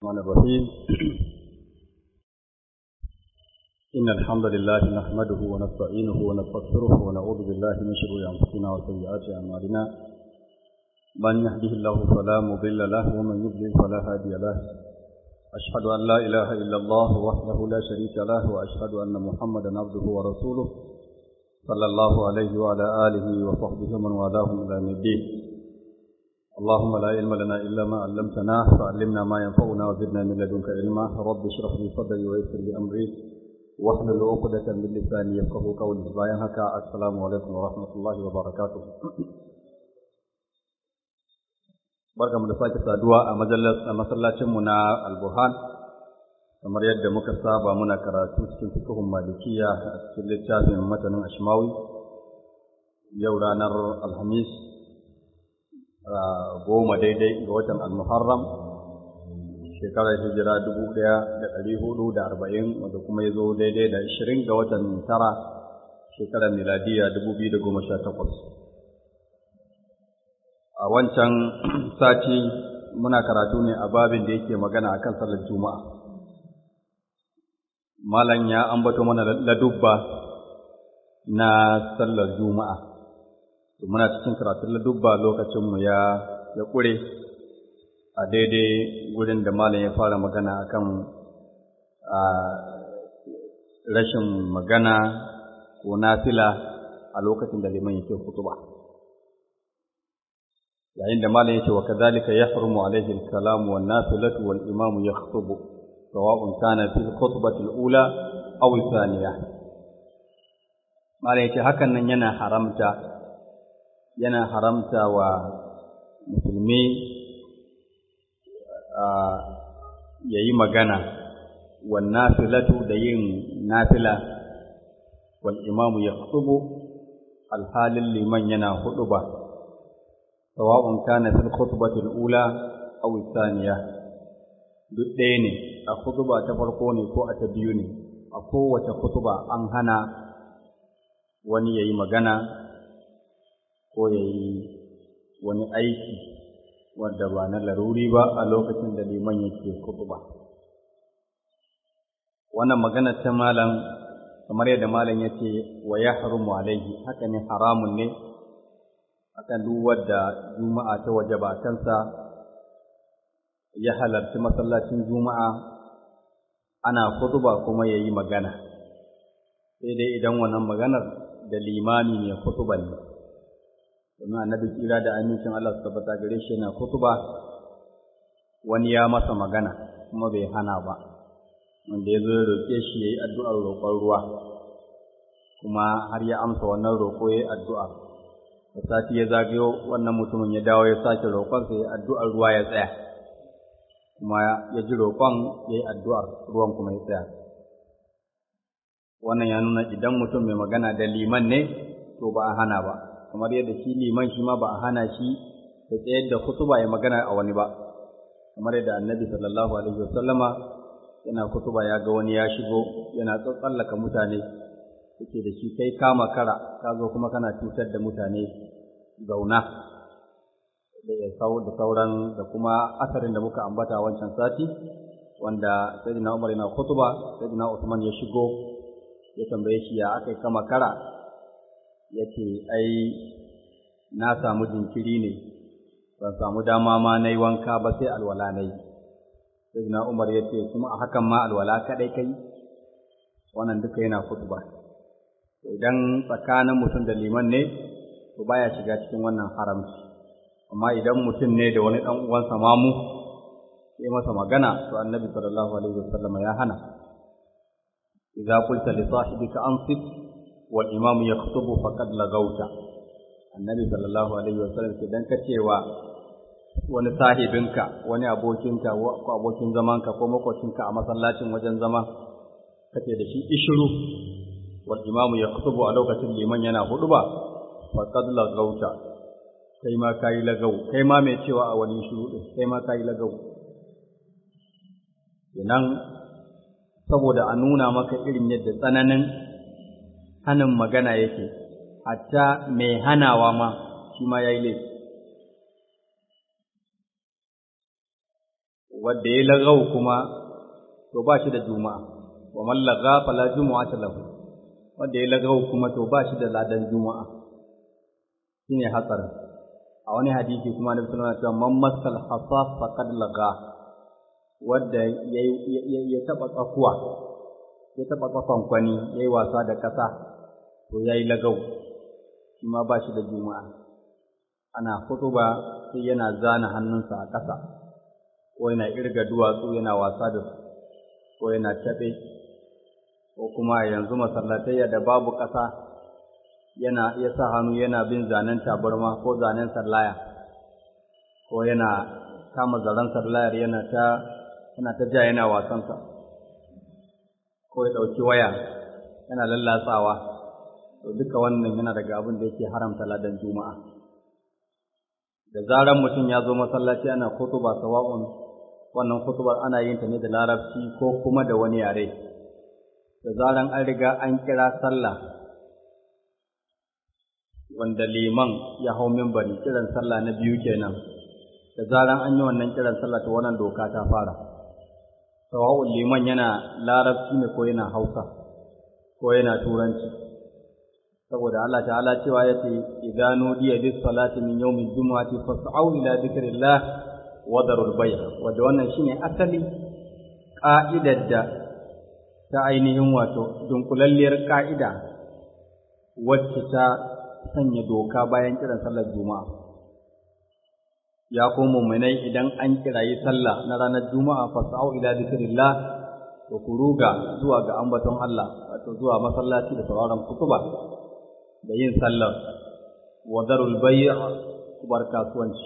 الرحمن الرحيم إن الحمد لله نحمده ونستعينه ونستغفره ونعوذ بالله من شرور أنفسنا وسيئات أعمالنا من يهده الله فلا مضل له ومن يضلل فلا هادي له أشهد أن لا إله إلا الله وحده لا شريك له وأشهد أن محمدا عبده ورسوله صلى الله عليه وعلى آله وصحبه ومن والاهم إلى يوم الدين اللهم لا علم لنا إلا ما علمتنا فعلمنا ما ينفعنا وزدنا من لدنك علما رب اشرح لي صدري ويسر لي أمري واحلل عقدة من لساني يفقه قولي باين هكا السلام عليكم ورحمة الله وبركاته barkamu da sake saduwa a masallacinmu na alburhan kamar yadda muka saba muna karatu cikin fikihun malikiya a cikin littafin matanin ashmawi yau ranar alhamis goma daidai ga watan almuharram shekarar hijira dubu ɗaya da ɗari hudu da arba'in wanda kuma ya zo daidai da ashirin ga watan tara shekarar miladiya dubu biyu da goma sha takwas a wancan sati muna karatu ne a babin da yake magana akan sallar juma'a malam ya ambato mana ladubba na sallar juma'a muna cikin karatun ladubba lokacinmu ya ya ƙure a daidai gurin da malam ya fara magana akan a rashin magana ko nafila a lokacin da liman yake hutuba yayin da malam yake wa kadhalika yahrumu alayhi al-kalam wan nafilatu wal imam yakhutubu sawa'un kana fi al-khutbati al-ula aw al-thaniya malam yake hakan nan yana haramta yana haramta wa musulmi ya yi magana wan nafilatu da yin nafila wal imamu ya alhalin liman yana huɗuba sawa'un kana fil khutbatil ula aw thaniya duk ɗaya ne a khutba ta farko ne ko a ta biyu ne a kowace khutba an hana wani yayi magana ko yayi wani aiki wanda ba na laruri ba a lokacin da liman yake khutba wannan magana ta malam kamar yadda malam yace wa yahrumu alaihi haka ne haramun ne akan duk wadda juma'a ta wajaba kansa ya halarci masallacin juma'a ana khutba kuma yayi magana sai dai idan wannan maganar da limami ne khutba ne domin annabi kira da amincin Allah su tabbata gare shi yana khutba wani ya masa magana kuma bai hana ba wanda ya zo ya roƙe shi ya yi addu'ar roƙon ruwa kuma har ya amsa wannan roƙo ya yi addu'a da sati ya zagayo wannan mutumin ya dawo ya sake roƙonsa ya addu'ar ruwa ya tsaya kuma ya ji roƙon ya yi addu'ar ruwan kuma ya tsaya wannan ya nuna idan mutum mai magana da liman ne to ba a hana ba kamar yadda shi liman shi ma ba a hana shi da tsayar da kutuba ya magana a wani ba kamar yadda annabi sallallahu alaihi wasallama yana kutuba ya ga wani ya shigo yana tsallaka mutane yake da shi kai kama kara ka zo kuma kana cutar da mutane zauna da da sauran da kuma asarin da muka ambata wancan sati wanda sayyidina Umar yana khutba sayyidina Usman ya shigo ya tambaye shi ya akai kama kara yace ai na samu jinkiri ne ban samu dama ma nayi wanka ba sai alwala nayi sayyidina Umar yace kuma a hakan ma alwala kadai kai wannan duka yana khutba idan tsakanin mutum da liman ne to baya shiga cikin wannan haramci amma idan mutum ne da wani dan uwansa mamu sai masa magana to annabi sallallahu alaihi wasallam ya hana idza qulta li sahibika ansit wal imam yakhutubu faqad lagauta annabi sallallahu alaihi wasallam idan ka cewa wani sahibinka wani abokinka ko abokin zamanka ko makocinka a masallacin wajen zama kace da shi ishiru wal imamu yaktubu a lokacin liman yana huduba faqad lagauta kai ma kai lagau kai ma mai cewa a wani shiru din kai ma kai lagau kenan saboda a nuna maka irin yadda tsananin hanin magana yake hatta mai hanawa ma shi ma yayi laifi wanda ya lagau kuma to ba shi da juma'a wa man laga fala jumu'ata lahu wanda ya lagau kuma to ba shi da ladan juma'a shine hatsarin a wani hadisi kuma na sallallahu alaihi wasallam man masal hasaf faqad laga wanda ya taba tsakuwa ya taba tsakon kwani yayi wasa da kasa to yayi lagau shi ma ba shi da juma'a ana ba sai yana zana hannunsa a ƙasa ko yana irga duwatsu yana wasa da su ko yana taɓe ko kuma yanzu masallatayya da babu ƙasa yana iya sa hannu yana bin zanen tabarma ko zanen sallaya ko yana kama zaren sallayar yana ta yana ta ja yana wasansa ko ya ɗauki waya yana lallatsawa to duka wannan yana daga abin da yake haramta ladan juma'a da zaran mutum ya zo masallaci ana kutuba sawa'un wannan kutubar ana yin ta ne da larabci ko kuma da wani yare da zaran an riga an kira sallah wanda liman ya hau mimbari kiran sallah na biyu kenan da zaran an yi wannan kiran sallah ta wannan doka ta fara sawa'un liman yana larabci ne ko yana hausa ko yana turanci saboda Allah ta'ala cewa ya ce idza nudiya bis salati min yawmil jumu'ati fas'au ila dhikrillah wa darul bay' wanda wannan shine asali ka'idar da ta ainihin wato dunkulalliyar ka'ida wacce ta sanya doka bayan kiran sallar juma'a ya ko mu'minai idan an kirayi sallah na ranar juma'a fas'au ila dhikrillah to ku ruga zuwa ga ambaton Allah wato zuwa masallaci da sauraron kutuba da yin sallar wa darul bay' kubar kasuwanci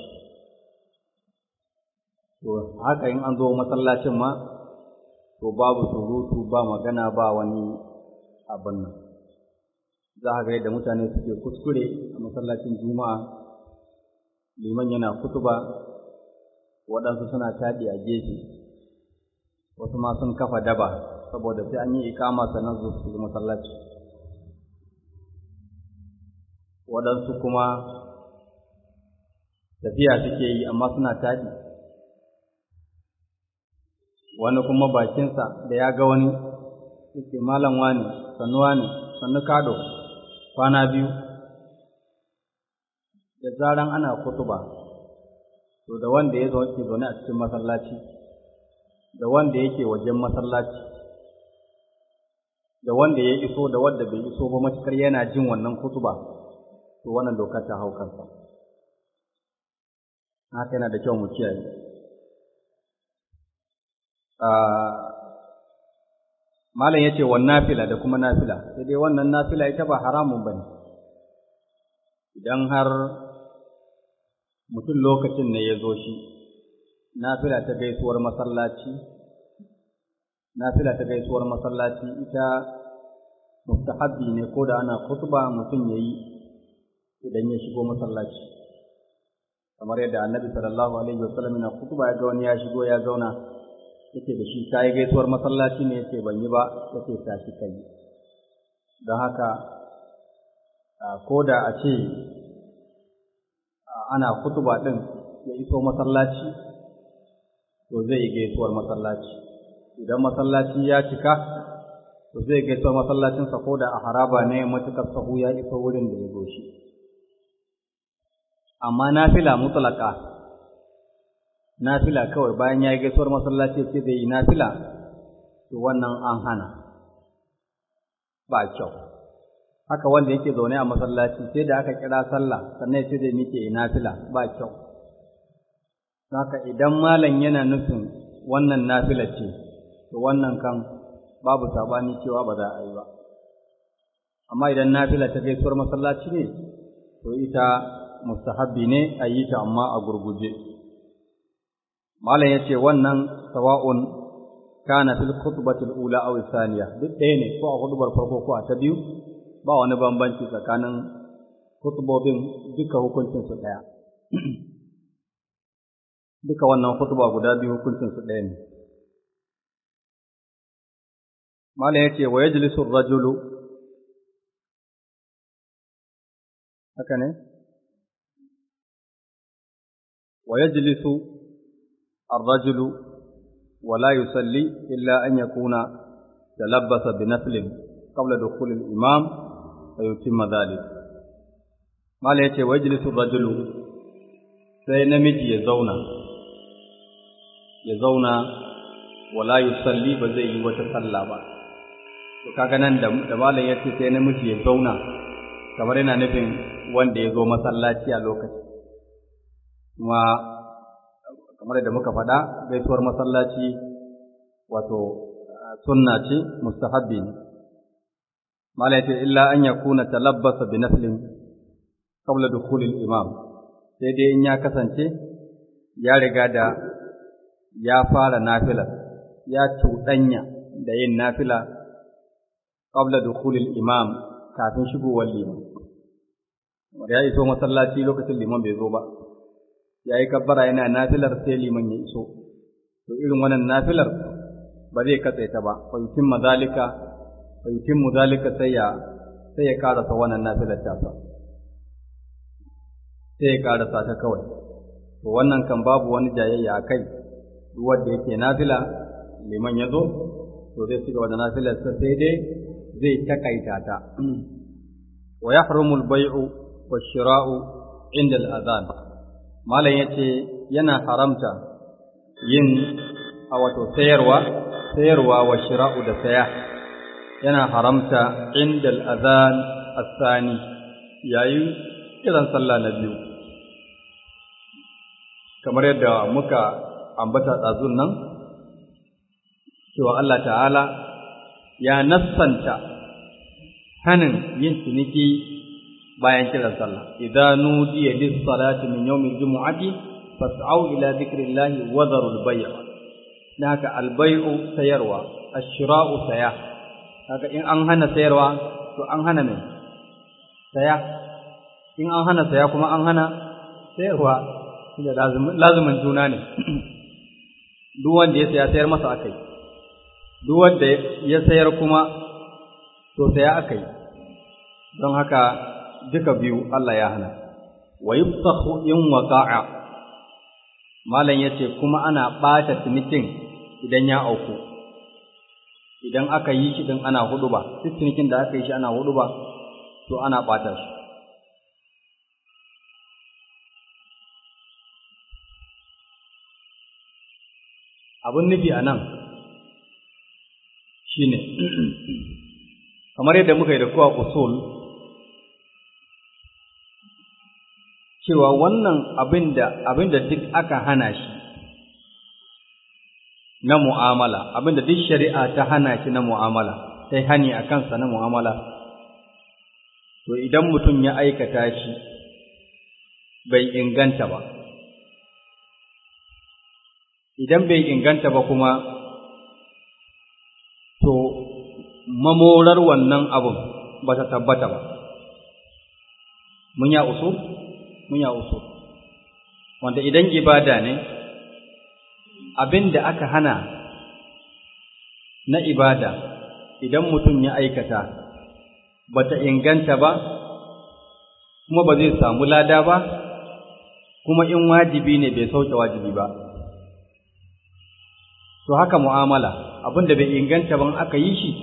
to haka in an zo masallacin ma to babu surutu ba magana ba wani abin nan za a ga yadda mutane suke kuskure a masallacin juma'a liman yana kutuba waɗansu suna taɗi a gefe wasu ma sun kafa daba saboda sai an yi ikama sannan su su masallaci waɗansu kuma tafiya suke yi amma suna taɗi wani kuma bakinsa da ya ga wani yake malam wani sannu wani sannu kado kwana biyu da zaran ana kutuba to da wanda ya ke zaune a cikin masallaci da wanda yake wajen masallaci da wanda ya iso da wanda bai iso ba matukar yana jin wannan kutuba to wannan doka ta hau kansa haka yana da kyau mu kiyaye malam yace wan nafila da kuma nafila sai dai wannan nafila ita ba haramun bane idan har mutum lokacin ne ya zo shi nafila ta gaisuwar masallaci nafila ta gaisuwar masallaci ita mustahabbi ne ko da ana khutba mutum yayi idan ya shigo masallaci kamar yadda annabi sallallahu alaihi wasallam na khutba ya ga wani ya shigo ya zauna yake da shi kai gaisuwar masallaci ne yake ban yi ba yake tashi kai don haka ko da a ce ana kutuba ɗin ya iso masallaci to zai yi gaisuwar masallaci idan masallaci ya cika to zai gaisuwar masallacinsa ko da a haraba ne matuƙar sahu ya iso wurin da ya zo shi amma nafila mutlaka nafila kawai bayan ya yi gaisuwar masallaci ce zai yi nafila to wannan an hana ba kyau haka wanda yake zaune a masallaci sai da aka kira sallah sannan sai da muke nafila ba kyau haka idan malam yana nufin wannan nafila ce to wannan kan babu sabani cewa ba za a yi ba amma idan nafila ta gaisuwar masallaci ne to ita mustahabbi ne a yi ta amma a gurguje malam ya ce wannan sawa'un kana fil khutbatil ula aw thaniya duk ɗaya ne ko a hudubar farko ko a ta biyu ba wani bambanci tsakanin khutubobin duka hukuncin su ɗaya duka wannan khutba guda biyu hukuncin su ɗaya ne malam ya ce wa yajlisu ar-rajulu haka ne wa yajlisu ar-rajulu ولا يصلي إلا أن يكون تلبس بنفل قبل دخول الإمام فيتم ذلك ما ليتي ويجلس الرجل sai namiji ya zauna ya zauna wala yusalli ba zai yi wata sallah ba to kaga nan da da malam yace sai namiji ya zauna kamar yana nufin wanda ya zo masallaci a lokaci kuma kamar da muka faɗa gaisuwar masallaci wato sunna ce mustahabbi ne malam yace illa an yakuna talabbasa bi naflin qabla dukhulil imam sai dai in ya kasance ya riga da ya fara nafilar ya cuɗanya da yin nafila qabla dukhulil imam kafin shigowar liman ya iso masallaci lokacin liman bai zo ba ya yi kabbara yana nafilar sai liman ya iso to irin wannan nafilar ba zai katse ta ba fa yutimma zalika fa yutimmu zalika sai ya sai ya karasa wannan nafilar ta sa sai ya karasa ta kawai to wannan kan babu wani jayayya a kai duk wanda yake nafila liman ya zo to zai ci gaba da nafilar sa sai dai zai takaita ta wa yahrumul bai'u wash-shira'u inda al-adhan malam yace yana haramta yin a wato sayarwa sayarwa wa shira'u da saya yana haramta inda al-adhan as-sani yayin kiran sallah na biyu kamar yadda muka ambata tsazun nan cewa Allah ta'ala ya nassanta hanin yin ciniki bayan kiran sallah idza nudiya lis salati min yawmil jumu'ati fas'au ila dhikrillahi wa dharul bay' haka al bay'u sayarwa ash-shira'u saya haka in an hana sayarwa to an hana me saya in an hana saya kuma an hana sayarwa da lazumin juna ne duk wanda ya saya sayar masa akai duk wanda ya sayar kuma to saya akai don haka duka biyu Allah ya hana wa yuftahu in waqa'a malam yace kuma ana bata cinikin idan ya auku idan aka yi shi din ana hudu ba duk cinikin da aka yi shi ana hudu ba to ana bata shi abin nufi a nan shi ne kamar yadda muka yi da kuwa usul cewa wannan abin da duk aka hana shi na mu'amala abin da duk shari'a ta hana shi na mu'amala sai hani a kansa na mu'amala to idan mutum ya aikata shi bai inganta ba idan bai inganta ba kuma to mamorar wannan abun ba ta tabbata ba mun ya usu mun ya usu wanda idan ibada ne abin da aka hana na ibada idan mutum ya aikata ba ta inganta ba kuma ba zai samu lada ba kuma in wajibi ne bai sauke wajibi ba to haka mu'amala abin da bai inganta ban aka yi shi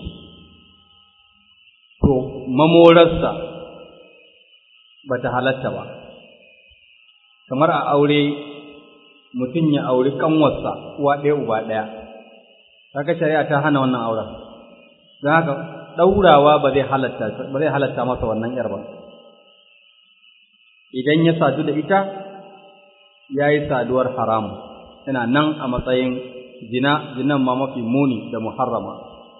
to mamorarsa ba ta halatta ba kamar a aure mutum ya auri kanwarsa uwa ɗaya uba ɗaya kaga shari'a ta hana wannan auren don haka ɗaurawa ba zai halatta ba zai halatta masa wannan yar ba idan ya sadu da ita ya yi saduwar haramu yana nan a matsayin zina zinan ma mafi muni da muharrama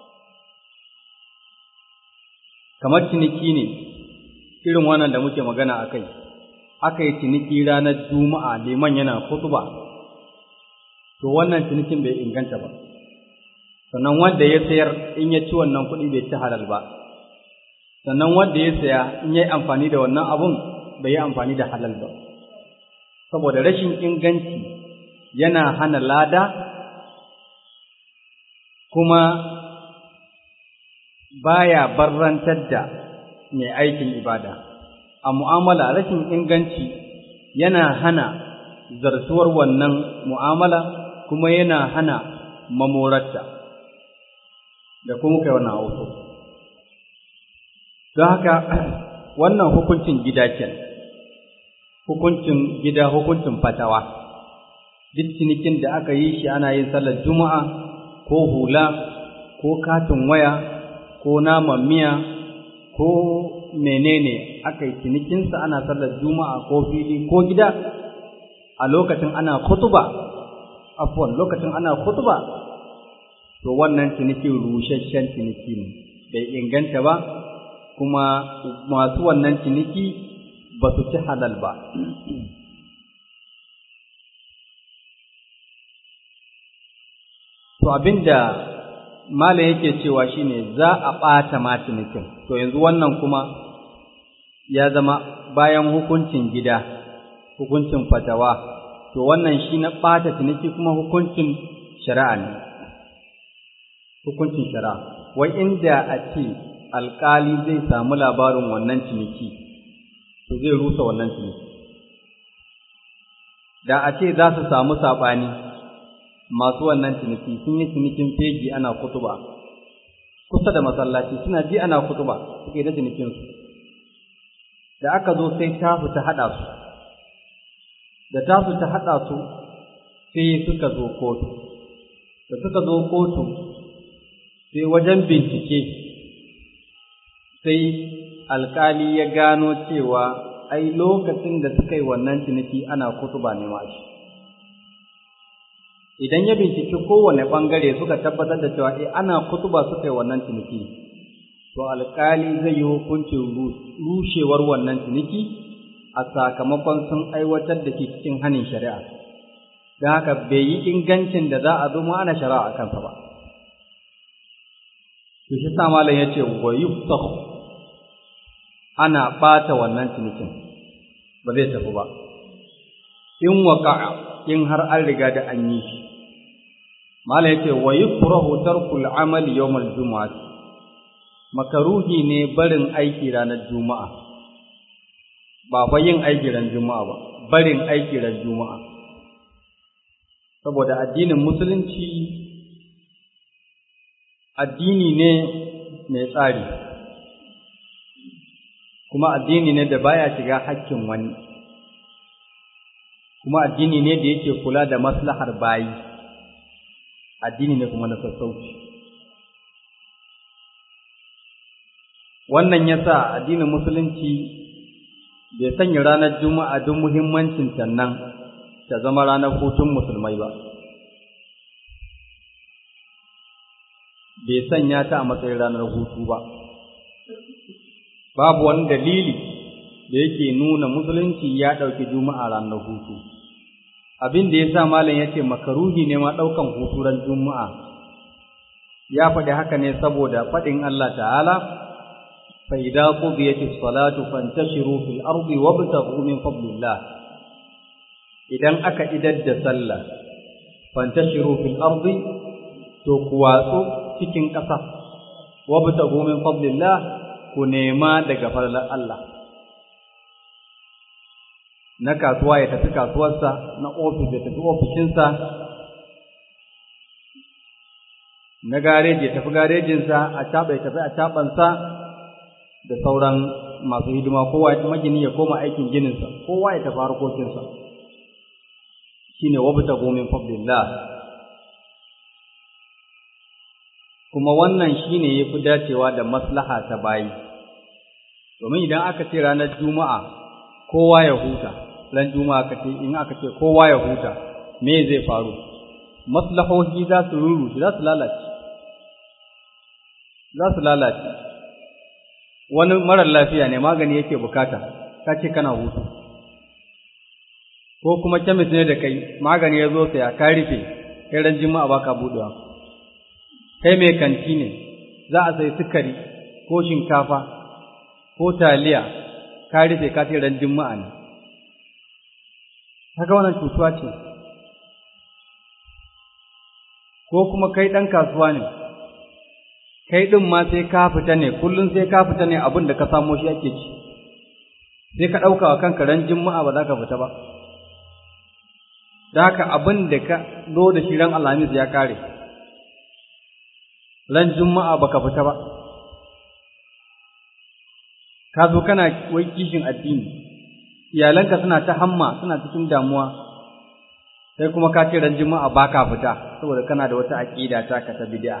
kamar ciniki ne irin wannan da muke magana a kai aka yi ciniki ranar juma'a liman yana khutba to wannan cinikin bai inganta ba sannan wanda ya sayar in ya ci wannan kuɗi bai ci halal ba sannan wanda ya saya in ya yi amfani da wannan abun bai yi amfani da halal ba saboda rashin inganci yana hana lada kuma baya barrantar da mai aikin ibada a mu'amala rashin inganci yana hana zartuwar wannan mu'amala kuma yana hana mamorarta da kuma kai wannan auto don haka wannan hukuncin gida kenan hukuncin gida hukuncin fatawa duk cinikin da aka yi shi ana yin sallar juma'a ko hula ko katin waya ko naman miya ko menene aka yi cinikinsa ana sallar juma'a ko fili ko gida a lokacin ana khutuba afwan lokacin ana khutuba to wannan ciniki rusasshen ciniki ne bai inganta ba kuma masu wannan ciniki ba su ci halal ba to abinda malam yake cewa shine za a ɓata ma cinikin to yanzu wannan kuma ya zama bayan hukuncin gida hukuncin fatawa to wannan shi na ɓata ciniki kuma hukuncin shari'a ne hukuncin shari'a wai inda a ce alƙali zai samu labarin wannan ciniki to zai rusa wannan ciniki da a ce za su samu saɓani masu wannan ciniki sun yi cinikin fegi ana kutuba kusa da masallaci suna ji ana kutuba suke da cinikinsu da aka zo sai tasu ta haɗa su da tasu ta haɗa su sai suka zo kotu da suka zo kotu sai wajen bincike sai alkali ya gano cewa ai lokacin da suka yi wannan ciniki ana kutuba ne ma shi idan ya binciki kowane ɓangare suka tabbatar da cewa eh ana kutuba suka yi wannan ciniki to alkali zai yi hukuncin rushewar wannan ciniki a sakamakon sun aiwatar da ke cikin hanin shari'a don haka bai yi ingancin da za a zo mu ana shari'a a kansa ba to shi sa malam ya ce wa yuftahu ana ɓata wannan cinikin ba zai tafi ba in waqa'a in har an riga da an yi shi mala yace wa yukrahu tarkul amal yawm al-jum'ah makaruhi ne barin aiki ranar juma'a ba fa yin aiki ran juma'a ba barin aiki ran juma'a saboda addinin musulunci addini ne mai tsari kuma addini ne da baya shiga hakkin wani kuma addini ne da yake kula da maslahar bayi addini ne kuma na sassauci wannan yasa addinin musulunci bai sanya ranar juma'a don muhimmancin nan ta zama ranar hutun musulmai ba bai sanya ta a matsayin ranar hutu ba babu wani dalili da yake nuna musulunci ya ɗauki juma'a ranar hutu abin da ya sa malam ya ce makaruhi ne ma ɗaukan hutu ran juma'a ya faɗi haka ne saboda faɗin Allah ta'ala fa idza qudiyati salatu fantashiru fil ardi wabtaghu min fadlillah idan aka idar da sallah fantashiru fil ardi to ku watsu cikin ƙasa wabtaghu min fadlillah ku nema daga farlar Allah na kasuwa ya tafi kasuwarsa na ofis ya tafi ofishinsa na gareji ya tafi garejinsa a caɓa ya tafi a caɓansa da sauran masu hidima kowa ya magini ya koma aikin gininsa kowa ya tafi harkokinsa shine wabta gomin fadlillah kuma wannan shine yafi dacewa da maslaha ta bayi domin idan aka ce ranar juma'a kowa ya huta ran juma'a aka ce in aka ce kowa ya huta me zai faru maslahohi za su ruru za su lalace za su lalace wani marar lafiya ne magani yake bukata ka ce kana hutu ko kuma kemis ne da kai magani ya zo saya ka rufe kai ran juma'a baka budewa kai mai kanti ne za a sai sukari ko shinkafa ko taliya ka rufe ka ce ran juma'a ne kaga wannan cutuwa ce ko kuma kai ɗan kasuwa ne kai ɗin ma sai ka fita ne kullum sai ka fita ne abin da ka samo shi ake ci sai ka ɗauka wa kanka ran juma'a ba za ka fita ba da haka abin da ka zo da shi ran alhamis ya kare ran juma'a baka fita ba ka zo kana wai kishin addini iyalanka suna ta hamma suna cikin damuwa sai kuma ka ce ran juma'a baka fita saboda kana da wata aqida ta ka ta bid'a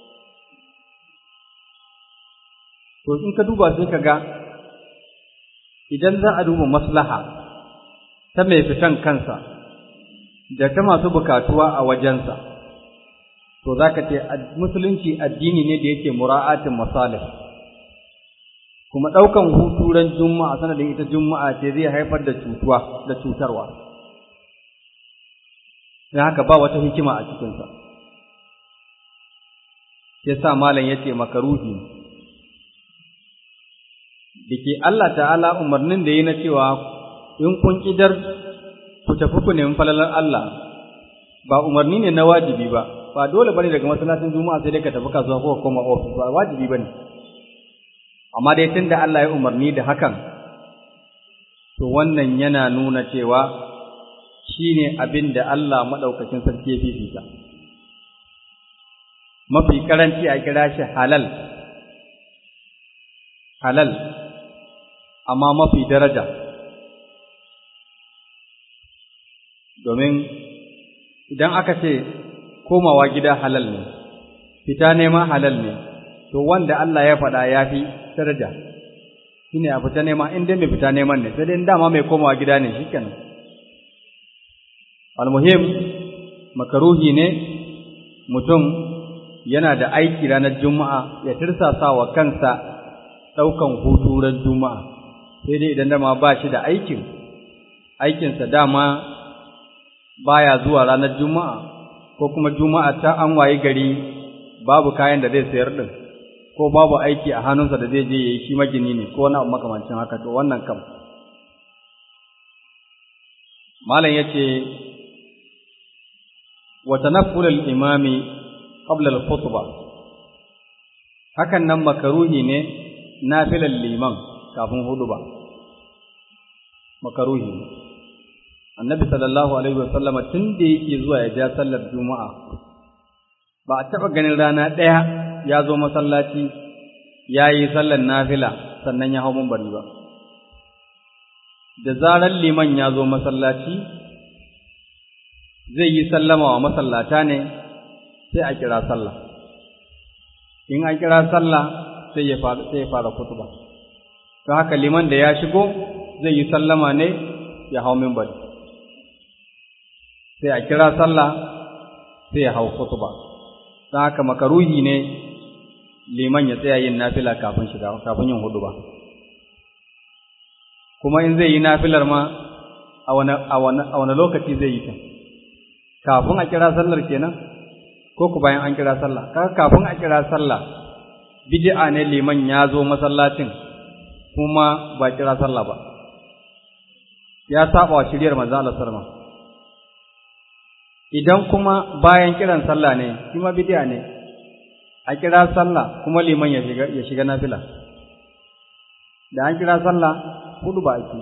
to in ka duba sai ka ga idan za a duba maslaha ta mai fitan kansa da ta masu bukatuwa a wajensa to za ka ce musulunci addini ne da yake mura'atin masalih kuma ɗaukan hutu ran juma'a sanadin ita juma'a ce zai haifar da cutuwa da cutarwa don haka ba wata hikima a cikinsa ya sa malam ya ce makaruhi da ke Allah ta'ala umarnin da yi na cewa in kun ƙidar ku tafi ku nemi falalar Allah ba umarni ne na wajibi ba ba dole bane daga masallacin juma'a sai dai ka tafi kasuwa ko ka koma ofis ba wajibi bane amma dai tunda Allah ya umarni da hakan to wannan yana nuna cewa shine abin da Allah madaukakin sarki ya fifita mafi karanci a kira shi halal halal amma mafi daraja domin idan aka ce komawa gida halal ne fita nema halal ne to wanda Allah ya faɗa ya fi daraja shine a fita nema in dai mai fita neman ne sai dai dama mai komawa gida ne shikenan almuhim makaruhi ne mutum yana da aiki ranar juma'a ya tirsasa wa kansa ɗaukan hutu ran juma'a sai dai idan dama ba shi da aikin aikinsa dama baya zuwa ranar juma'a ko kuma juma'a ta an wayi gari babu kayan da zai sayar din ko babu aiki a hannunsa da zai je yayi shi magini ne ko wani abu makamancin haka to wannan kam malam yace wa tanafful al-imami qabla al-khutbah hakan nan makaruhi ne nafilan liman kafin huduba makaruhi ne annabi sallallahu alaihi wasallama tun da yake zuwa ya ja sallar juma'a ba a taɓa ganin rana ɗaya ya zo masallaci ya yi sallar nafila sannan ya hau bari ba da zarar liman ya zo masallaci zai yi sallama wa masallata ne sai a kira sallah in an kira sallah sai ya fara sai ya fara kutuba don haka liman da ya shigo zai yi sallama ne ya hau minbari sai a kira sallah sai ya hau kutuba don haka makaruhi ne liman ya tsaya yin nafila kafin shiga kafin yin huduba kuma in zai yi nafilar ma a wani lokaci zai yi ta kafin a kira sallar kenan ko ku bayan an kira sallah kaga kafin a kira sallah bid'a ne liman ya zo masallacin kuma ba kira sallah ba ya saba wa shiriyar manzo Allah sallallahu idan kuma bayan kiran sallah ne shi ma bid'a ne a kira sallah kuma liman ya shiga ya shiga nafila da an kira sallah hudu ba ake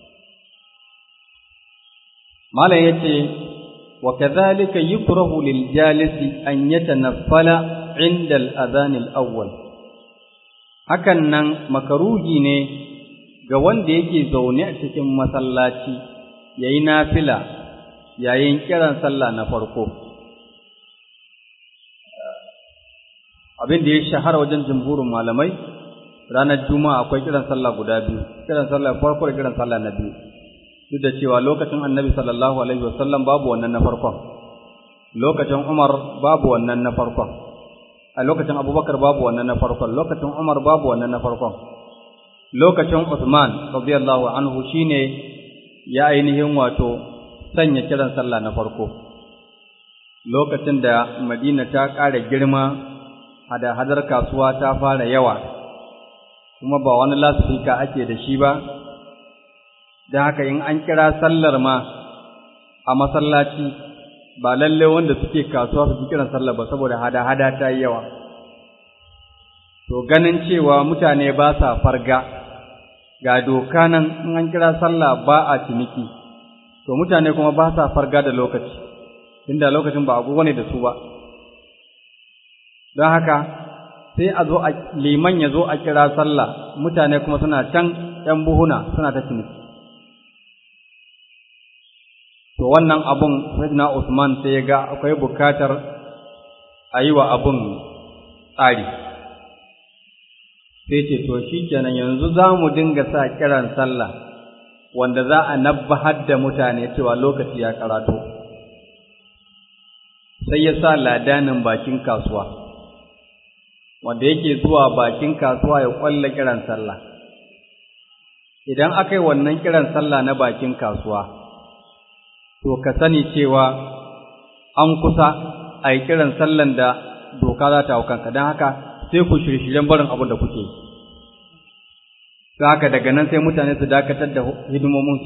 malam yace wa kadhalika yukrahu lil jalisi an yatanaffala inda al adhan al awwal hakan nan makaruhi ne ga wanda yake zaune a cikin masallaci yayi nafila yayin kiran sallah na farko abin da ya shahara wajen jumhurin malamai ranar juma'a akwai kiran sallah guda biyu kiran sallah farko da kiran sallah na biyu duk da cewa lokacin annabi sallallahu alaihi wasallam babu wannan na farkon lokacin umar babu wannan na farkon a lokacin abubakar babu wannan na farkon lokacin umar babu wannan na farkon lokacin usman radiyallahu anhu shine ya ainihin wato sanya kiran sallah na farko lokacin da madina ta ƙara girma hada-hadar kasuwa ta fara yawa kuma ba wani lasifika ake da shi ba da haka in an kira sallar ma a masallaci ba lalle wanda suke kasuwa su kiran sallar ba saboda hada-hada ta yi yawa to ganin cewa mutane ba sa farga ga doka nan in an kira sallah ba a ciniki to mutane kuma ba sa farga da lokaci inda lokacin ba agogo ne da su ba don haka sai a zo a liman ya zo a kira sallah mutane kuma suna can ‘yan buhuna suna ta ciniki to wannan abun sayyidina Usman sai ya ga akwai bukatar a yi wa abun tsari sai ce to shi kenan yanzu za mu dinga sa kiran sallah wanda za a nabbahar da mutane cewa lokaci ya karato sai ya sa ladanin bakin kasuwa wanda yake zuwa bakin kasuwa ya kwalla kiran sallah idan aka yi wannan kiran sallah na bakin kasuwa to ka sani cewa an kusa a yi kiran sallan da doka za ta hau kanka don haka sai ku shirye-shiryen barin abin da kuke yi haka daga nan sai mutane su dakatar da hidimominsu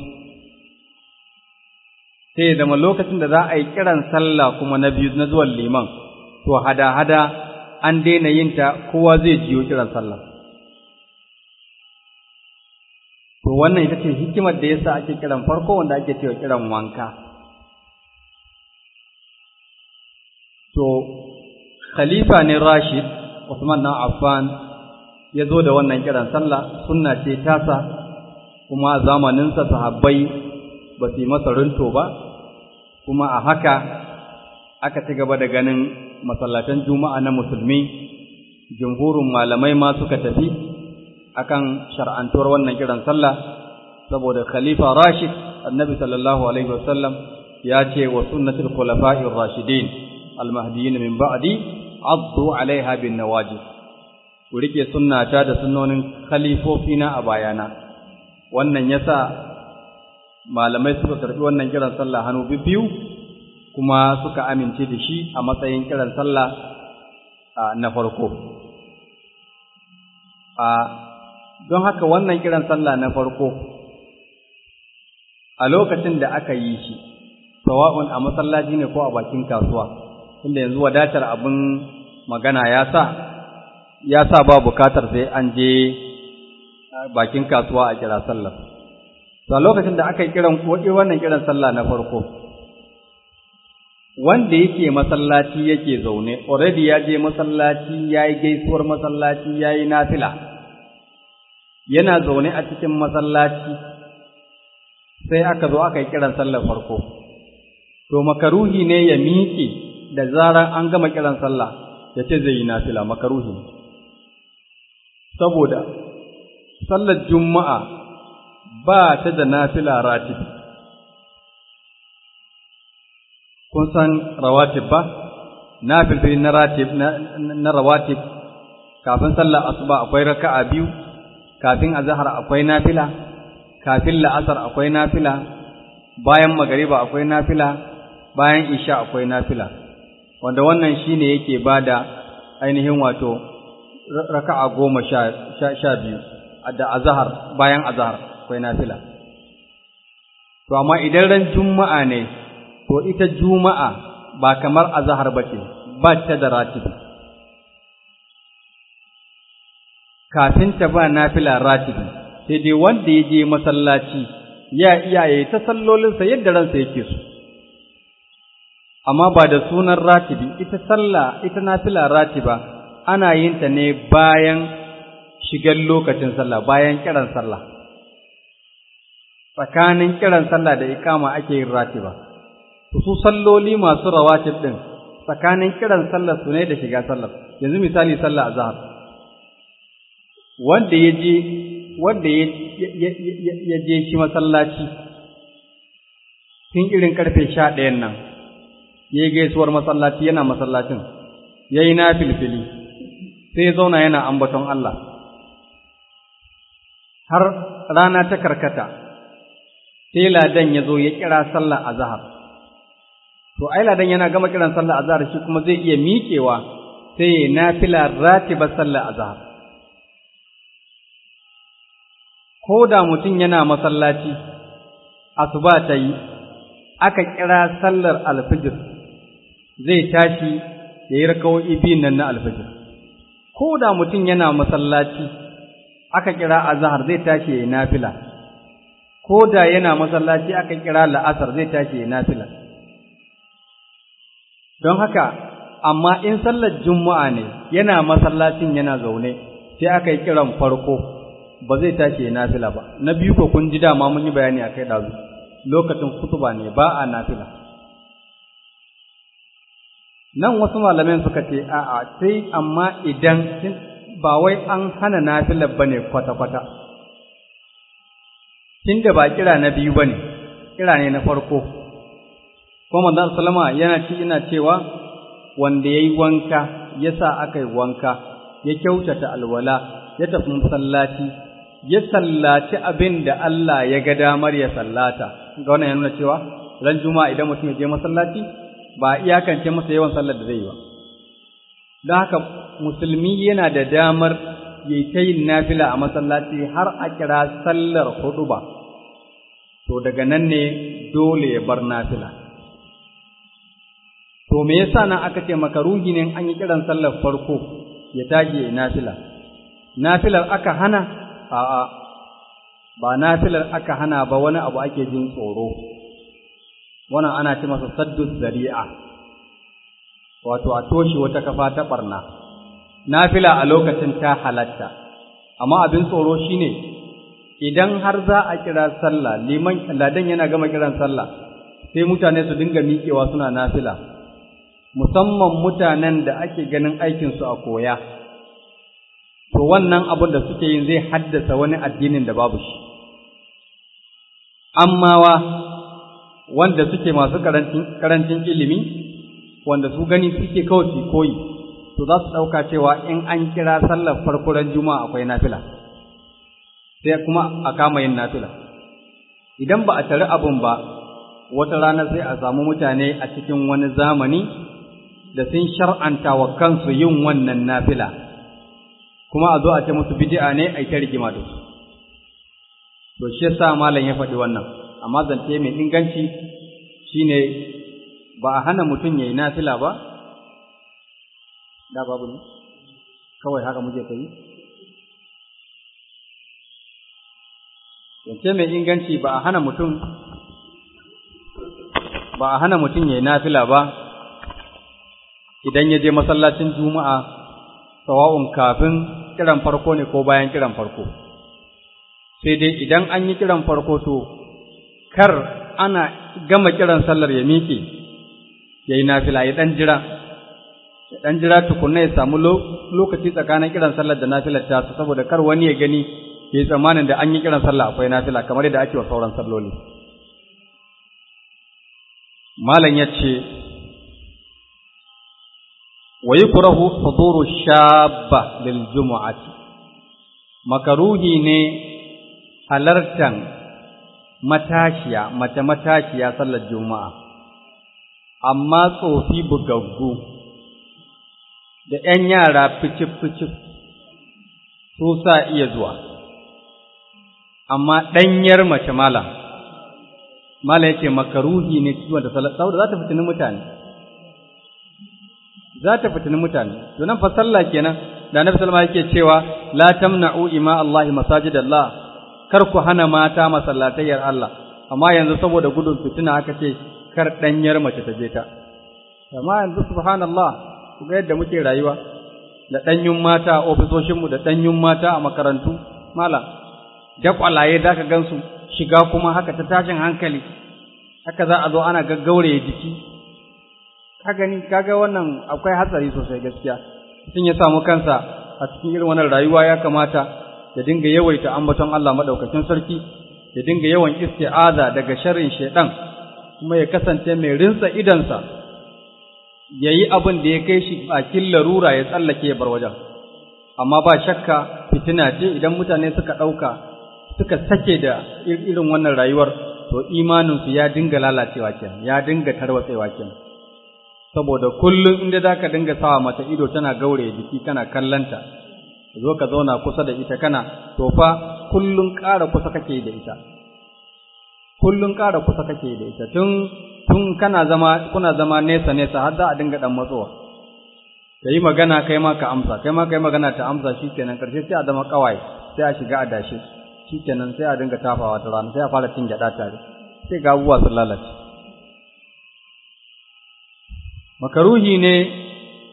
sai zama lokacin da za a yi kiran sallah kuma na biyu na zuwan liman to hada-hada an daina yin ta kowa zai jiyo kiran sallah to wannan ita ce hikimar da yasa ake kiran farko wanda ake cewa kiran wanka to khalifa ne Rashid Usman na Affan ya zo da wannan kiran sallah sunna ce tasa kuma a zamaninsa sahabbai ba su yi masa runto ba kuma a haka aka ci gaba da ganin masallatan juma'a na musulmi jumhurin malamai ma suka tafi akan shar'antuwar wannan kiran sallah saboda khalifa rashid annabi sallallahu alaihi wasallam ya ce wa sunnatul khulafa'ir rashidin al-mahdiyyin min ba'di addu alaiha bin nawajib ku rike sunnata da sunnonin khalifofina a bayana wannan yasa malamai suka karbi wannan kiran sallah hannu biyu kuma suka amince da shi a matsayin kiran sallah na farko a don haka wannan kiran sallah na farko a lokacin da aka yi shi sawa'un a masallaci ne ko a bakin kasuwa tunda yanzu wadatar abin magana ya sa ya sa ba bukatar sai an je bakin kasuwa a kira sallah to a lokacin da aka yi kiran wannan kiran sallah na farko wanda yake masallaci yake zaune already ya je masallaci ya yi gaisuwar masallaci ya yi nafila yana zaune a cikin masallaci sai aka zo aka yi kiran sallar farko to makaruhi ne ya miƙe da zarar an gama kiran sallah ya ce zai yi nafila makaruhi saboda sallar juma'a ba ta da nafila ratibi kun san rawatib ba nafilfili na ratib na rawatib kafin sallar asuba akwai raka'a biyu kafin azhar akwai nafila kafin la'asar akwai nafila bayan magariba akwai nafila bayan isha akwai nafila wanda wannan shine yake bada ainihin wato raka'a goma sha biyu da azhar bayan azhar akwai nafila to amma idan ran juma'a ne to ita juma'a ba kamar azhar bace ba ta da ratibi kafin ta ba nafila ratibi sai dai wanda ya je masallaci ya iyaye ta sallolinsa yadda ransa yake so amma ba da sunan ratibi ita sallah ita nafila ratiba ana yin ta ne bayan shigar lokacin sallah bayan kiran sallah tsakanin kiran sallah da ikama ake yin ratiba su salloli masu rawatib din tsakanin kiran sallar su ne da shiga sallar yanzu misali sallah azhar wanda ya je wanda ya je shi masallaci tun irin karfe sha ɗayan nan ya yi gaisuwar masallaci yana masallacin ya yi na filfili sai ya zauna yana ambaton Allah har rana ta karkata sai ladan ya zo ya kira sallah a zahar to ai ladan yana gama kiran sallah a zahar shi kuma zai iya miƙewa sai ya nafila ratiba sallah a zahar ko da mutum yana masallaci asuba ta yi aka kira sallar alfijir zai tashi ya yi rakawo'i biyun nan na alfijir ko da mutum yana masallaci aka kira azhar zai tashi ya yi nafila ko da yana masallaci aka kira la'asar zai tashi ya yi nafila don haka amma in sallar juma'a ne yana masallacin yana zaune sai aka yi kiran farko ba zai tashi ya nafila ba na biyu ko kun ji dama mun yi bayani a kai ɗazu lokacin kutuba ne ba a nafila nan wasu malamin suka ce a'a sai amma idan ba wai an hana nafilar ba ne kwata-kwata tunda ba kira na biyu ba ne kira ne na farko kuma manzon sallama yana ci ina cewa wanda yayi wanka yasa aka yi wanka ya kyautata alwala ya tafi masallaci ya sallaci abin da Allah ya ga damar ya sallata ga wannan ya nuna cewa ran juma'a idan mutum ya je masallaci ba iyakance masa yawan sallar da zai yi ba don haka musulmi yana da damar yayi ta yin nafila a masallaci har a kira sallar hudu ba to daga nan ne dole ya bar nafila to me yasa nan aka ce makaruhi ne an yi kiran sallar farko ya tashi ya nafila nafilar aka hana a'a ba nafilar aka hana ba wani abu ake jin tsoro wannan ana ce masa saddu zari'a wato a toshe wata kafa ta barna nafila a lokacin ta halatta amma abin tsoro shine idan har za a kira sallah liman ladan yana gama kiran sallah sai mutane su dinga miƙewa suna nafila musamman mutanen da ake ganin aikinsu a koya to wannan abin da suke yin zai haddasa wani addinin da babu shi ammawa wanda suke masu karancin ilimi wanda su gani suke kawai su koyi to za su ɗauka cewa in an kira sallar farkuran juma'a akwai nafila sai kuma a kama yin nafila idan ba a tari abin ba wata rana sai a samu mutane a cikin wani zamani da sun shar'anta wa kansu yin wannan nafila kuma a zo a ce musu bid'a ne a ta rigima da su to shi yasa malam ya faɗi wannan amma zance mai inganci shine ba a hana mutum yayi nafila ba da babu ne kawai haka muke kai zance mai inganci ba a hana mutum ba a hana mutum yayi nafila ba idan ya je masallacin juma'a sawa'un kafin kiran farko ne ko bayan kiran farko sai dai idan an yi kiran farko to kar ana gama kiran sallar ya miƙe ya yi nafila ya ɗan jira ya ɗan jira tukunna ya samu lokaci tsakanin kiran sallar da nafilar ta saboda kar wani ya gani ya yi tsammanin da an yi kiran sallah akwai nafila kamar yadda ake wa sauran salloli malam ya ce ويكره حضور الشابة للجمعة makaruhi ne halartan matashiya mace matashiya sallar juma'a amma tsofi bugaggu da ‘yan yara ficif-ficif su sa iya zuwa amma ɗanyar mace malam malam yake makaruhi ne ciwon da sallar saboda za ta fitini mutane za ta fitini mutane to nan fa sallah kenan da Annabi sallallahu yake cewa la tamna'u ima Allah masajidallah kar ku hana mata masallatayyar Allah amma yanzu saboda gudun fitina aka ce kar danyar mace ta je ta amma yanzu subhanallah ku ga yadda muke rayuwa da danyun mata a ofisoshin mu da danyun mata a makarantu mala da kwalaye da ka gansu shiga kuma haka ta tashin hankali haka za a zo ana gaggaure jiki ka gani kaga wannan akwai hatsari sosai gaskiya mutum ya samu kansa a cikin irin wannan rayuwa ya kamata ya dinga yawaita ambaton Allah madaukakin sarki ya dinga yawan isti'aza daga sharrin shaiɗan, kuma ya kasance mai rinsa idansa yayi abin da ya kai shi bakin larura ya tsallake ya bar wajen amma ba shakka fitina ce idan mutane suka ɗauka suka sake da irin wannan rayuwar to imaninsu ya dinga lalacewa kenan ya dinga tarwatsewa kenan saboda kullum inda za ka dinga sawa mata ido tana gaure jiki kana kallanta zo ka zauna kusa da ita kana to fa kullum ƙara kusa kake da ita kullum ƙara kusa kake da ita tun tun kana zama kuna zama nesa nesa har za a dinga dan matsowa ka yi magana kai ma ka amsa kai ma kai magana ta amsa shikenan karshe sai a zama kawai sai a shiga a dashe shikenan sai a dinga tafawa ta rana sai a fara cin gyaɗa tare sai ga abubuwa sun lalace makaruhi ne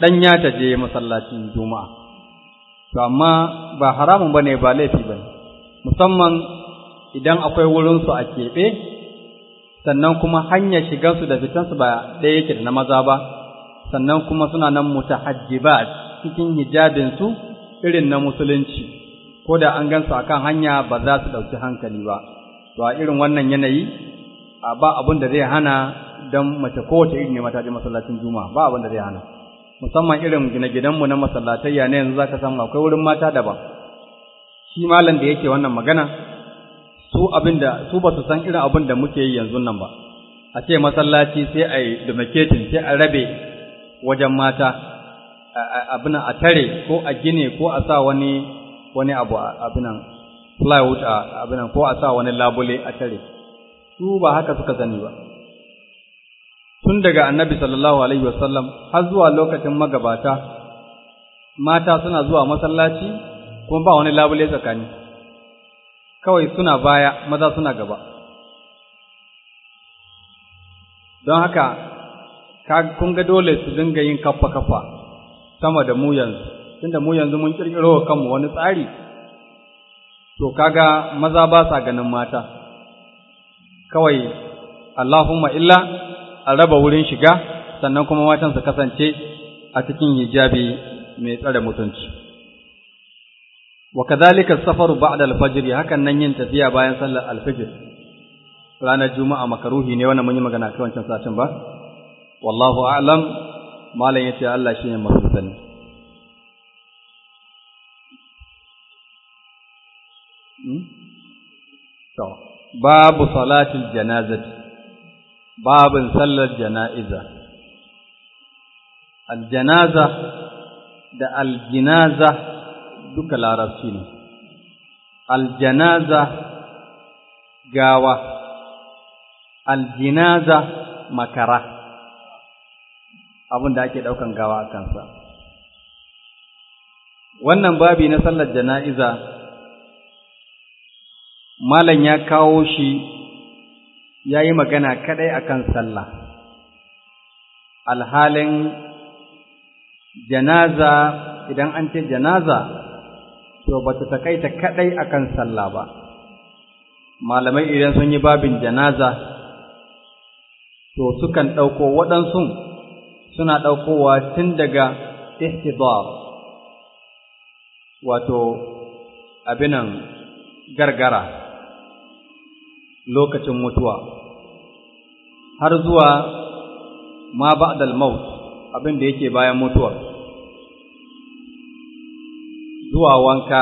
ɗanya ta je masallacin juma'a to amma ba haramun ba ne ba laifi ba ne musamman idan akwai wurinsu a keɓe sannan kuma hanyar shigansu da fitansu ba ɗaya yake da na maza ba sannan kuma suna nan mutahajjibat cikin hijabinsu irin na musulunci ko da an gansu akan hanya ba za su ɗauki hankali ba to a irin wannan yanayi a ba abin da zai hana don mace kowace iri ne mata je masallacin juma'a ba abin da zai hana musamman irin gine-ginenmu na masallatayya ne yanzu zaka samu akwai wurin mata daban shi malam da yake wannan magana su abinda su ba su san irin abin da muke yi yanzu nan ba a ce masallaci sai a yi demarcating sai a rabe wajen mata abin a tare ko a gine ko a sa wani wani abu abinan plywood a abinan ko a sa wani labule a tare su ba haka suka sani ba tun daga annabi sallallahu alaihi wasallam har zuwa lokacin magabata mata suna zuwa masallaci kuma ba wani labule tsakani kawai suna baya maza suna gaba don haka kun ga dole su dinga yin kafa kafa sama da mu yanzu tunda mu yanzu mun kirkiro kanmu wani tsari to kaga maza ba sa ganin mata kawai Allahumma illa a raba wurin shiga sannan kuma matan su kasance a cikin hijabi mai tsare mutunci wa kadhalika safaru ba'da al-fajr hakan nan yin tafiya bayan sallar al-fajr ranar juma'a makaruhi ne wannan mun yi magana kai wancan satin ba wallahu a'lam malam yace Allah shine mafi sani to babu salatil janazati babin sallar jana'iza aljanaza da aljinaza duka larabci ne aljanaza gawa aljinaza makara abin da ake ɗaukan gawa a kansa wannan babi na sallar jana'iza malam ya kawo shi ya yi magana kaɗai akan sallah alhalin janaza idan an ce janaza to ba ta takaita kaɗai akan sallah ba malamai idan sun yi babin janaza to sukan ɗauko waɗansu suna ɗaukowa tun daga ihtidar wato abinan gargara lokacin mutuwa har zuwa ma ba'dal maut abin da yake bayan mutuwa zuwa wanka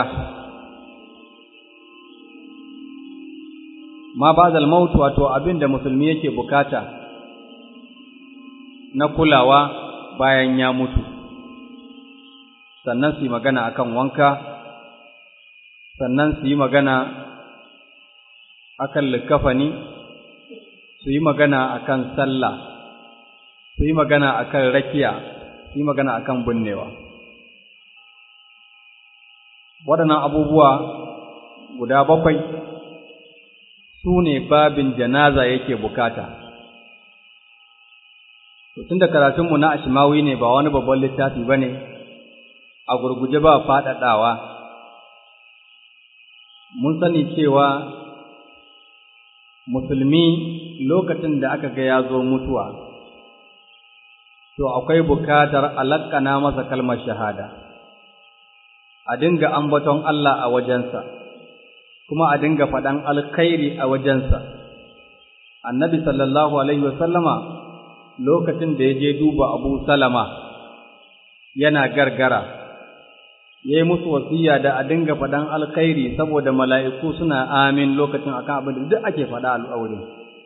ma ba'dal maut wato abin da musulmi yake bukata na kulawa bayan ya mutu sannan su yi magana akan wanka sannan su yi magana akan likafani su yi magana akan sallah su yi magana akan rakiya su yi magana akan binnewa waɗannan abubuwa guda bakwai su ne babin janaza yake bukata tun da karatunmu na ashimawi ne ba wani babban littafi ba ne a gurguje ba faɗaɗawa mun sani cewa musulmi lokacin da aka ga ya zo mutuwa to akwai bukatar alakkana masa kalmar shahada a dinga ambaton Allah a wajensa kuma a dinga faɗan alkhairi a wajensa annabi sallallahu alaihi wasallama lokacin da ya je duba abu salama yana gargara ya yi musu wasiya da a dinga faɗan alkhairi saboda mala'iku suna amin lokacin akan abin da duk ake faɗa al'aurin.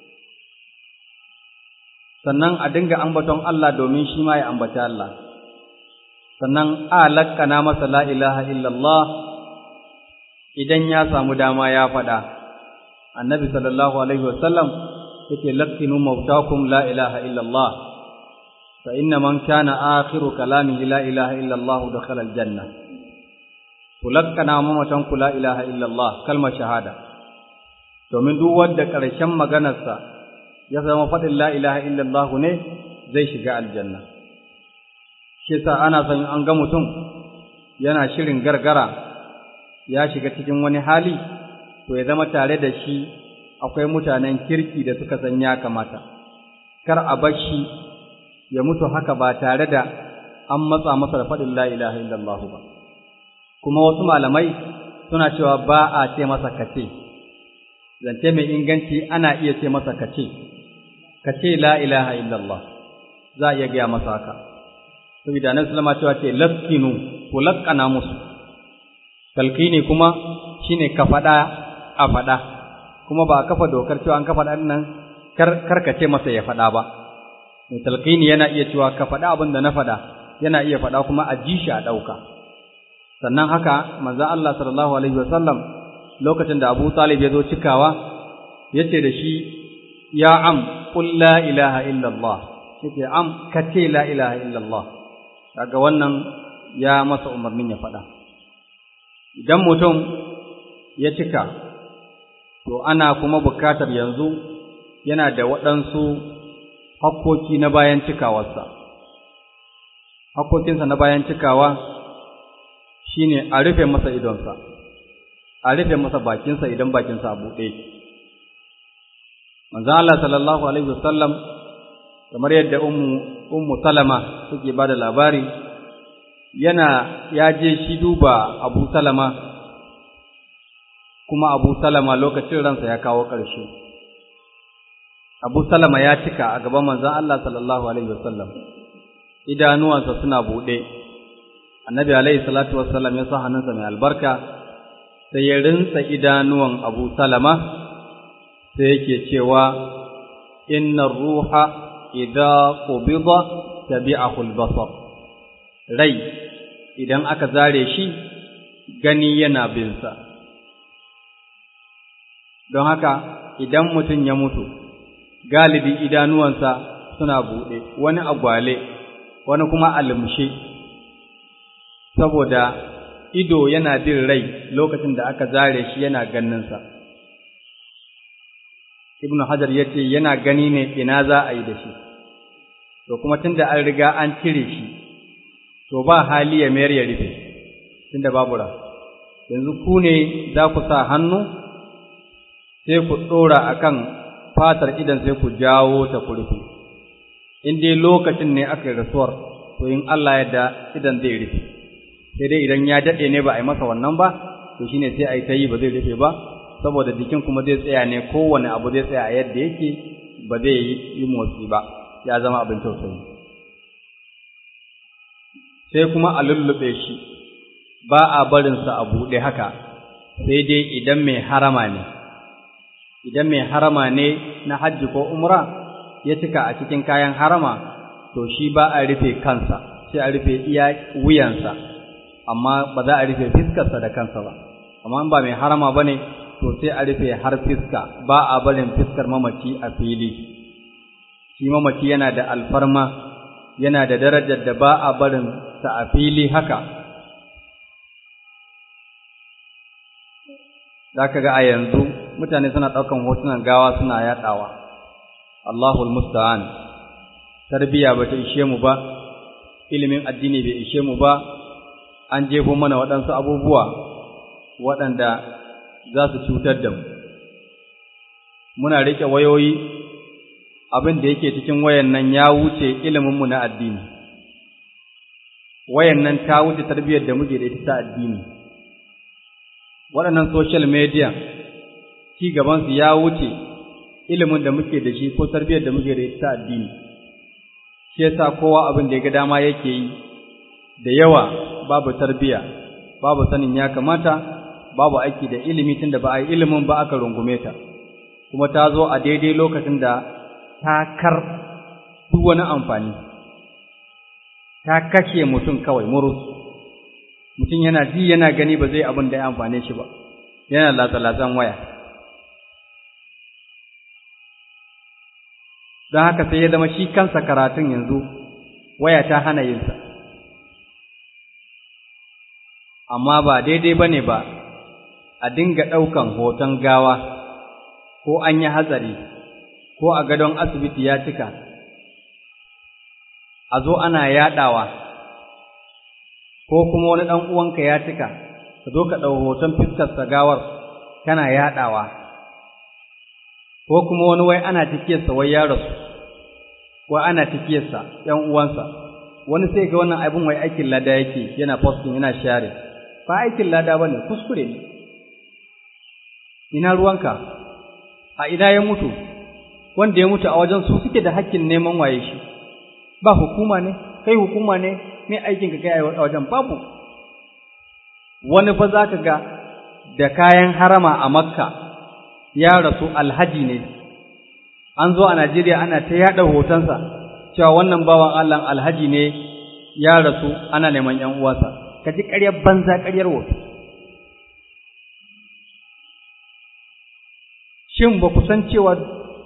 Sannan a dinga ambaton Allah domin shi ma ya ambaci Allah. Sannan a lakkana masa la ilaha illallah idan ya samu dama ya faɗa. Annabi sallallahu Alaihi wasallam yake lakkinu mautakum la ilaha illallah. fa inna man kana akhiru kalamihi la ilaha illallah dakhala aljanna kulakkana mamatan ku la ilaha illallah kalmar shahada domin duk wanda ƙarshen maganarsa ya zama faɗin la ilaha illallah ne zai shiga aljanna shi sa ana son an ga mutum yana shirin gargara ya shiga cikin wani hali to ya zama tare da shi akwai mutanen kirki da suka san ya kamata kar a bar shi ya mutu haka ba tare da an matsa masa da faɗin la ilaha illallah ba kuma wasu malamai suna cewa ba a ce masa kace zance mai inganci ana iya ce masa kace kace la ilaha illallah za a iya gaya masa haka saboda annabi sallama cewa ce laskinu ku lakkana musu talqini kuma shine ka faɗa a faɗa kuma ba a kafa dokar cewa an kafa ɗan nan kar ka ce masa ya faɗa ba mai talqini yana iya cewa ka faɗa abin da na faɗa yana iya faɗa kuma a ji shi a ɗauka sannan haka manzon Allah sallallahu alaihi wasallam lokacin da Abu Talib ya zo cikawa yace da shi ya am qul la ilaha illa Allah yace am kace la ilaha illa Allah kaga wannan ya masa umarnin ya faɗa idan mutum ya cika to ana kuma bukatar yanzu yana da waɗansu hakkoki na bayan cikawarsa hakkokinsa na bayan cikawa shine a rufe masa idonsa a rufe masa bakinsa idan bakinsa a buɗe manzon Allah sallallahu alaihi wasallam kamar yadda ummu ummu salama take ba da labari yana ya je shi duba abu salama kuma abu salama lokacin ransa ya kawo ƙarshe abu salama ya cika a gaban manzon Allah sallallahu alaihi wasallam idanuwansa suna buɗe annabi alaihi salatu wassalam ya sa hannunsa mai albarka sai ya rinsa idanuwan abu salama sai yake cewa inna ruha idza qubida tabi'ahu al-basar rai idan aka zare shi gani yana bin sa don haka idan mutum ya mutu galibi idanuwansa suna buɗe wani agwale wani kuma almushe saboda ido yana bin rai lokacin da aka zare shi yana ganinsa ibn hajar ya ce yana gani ne ina za a yi da shi to kuma tunda an riga an cire shi to ba hali ya mayar ya rufe tunda babu ra yanzu ku ne za ku sa hannu sai ku ɗora a kan fatar idan sai ku jawo ta ku rufe in dai lokacin ne aka yi rasuwar to in Allah yadda idan zai rufe sai dai idan ya daɗe ne ba a yi masa wannan ba to shine sai a yi ta yi ba zai rufe ba saboda jikin kuma zai tsaya ne kowane abu zai tsaya a yadda yake ba zai yi motsi ba ya zama abin tausayi sai kuma a lullube shi ba a barinsa a buɗe haka sai dai idan mai harama ne idan mai harama ne na hajji ko umra ya cika a cikin kayan harama to shi ba a rufe kansa sai a rufe iya wuyansa amma ba za a rufe fiskarsa da kansa ba amma in ba mai harama ba ne to sai a rufe har fiska ba a barin fiskar mamaci a fili shi mamaci yana da alfarma yana da darajar da ba a barin sa a fili haka za ka ga a yanzu mutane suna ɗaukan hotunan gawa suna yaɗawa Allahul musta'an tarbiya ba ta ishe mu ba ilimin addini bai ishe mu ba an jefo mana waɗansu abubuwa waɗanda za su cutar da mu muna riƙe wayoyi abin da yake cikin wayan nan ya wuce iliminmu na addini wayan nan ta wuce tarbiyyar da muke da ita ta addini waɗannan social media ci gabansu ya wuce ilimin da muke da shi ko tarbiyyar da muke da ita ta addini shi yasa kowa abin da ya ga dama yake yi da yawa babu tarbiyya babu sanin ya kamata babu aiki da ilimi tunda ba a yi ilimin ba aka rungume ta kuma ta zo a daidai lokacin da ta kar duk wani amfani ta kashe mutum kawai murus mutum yana ji yana gani ba zai abin da ya amfane shi ba yana latsa-latsan waya don haka sai ya zama shi kansa karatun yanzu waya ta hana yinsa amma ba daidai ba ne ba a dinga ɗaukan hoton gawa ko an yi hatsari ko a gadon asibiti ya cika a zo ana yaɗawa ko kuma wani ɗan uwanka ya cika ka zo ka ɗau hoton fiskarsa gawar kana yaɗawa ko kuma wani wai ana cikiyarsa wai ya rasu ko ana cikiyarsa ‘yan uwansa wani sai ga wannan abin wai aikin lada yake yana posting yana share ba aikin lada ba ne kuskure ne ina ruwanka a ina ya mutu wanda ya mutu a wajen su suke da hakkin neman waye shi ba hukuma ne kai hukuma ne me aikin ka kai a wajen babu wani fa za ka ga da kayan harama a makka ya rasu alhaji ne an zo a najeriya ana ta yaɗa hotonsa cewa wannan bawan allah alhaji ne ya rasu ana neman yan uwansa ka ji ƙaryar banza ƙaryar wofi shin ba ku san cewa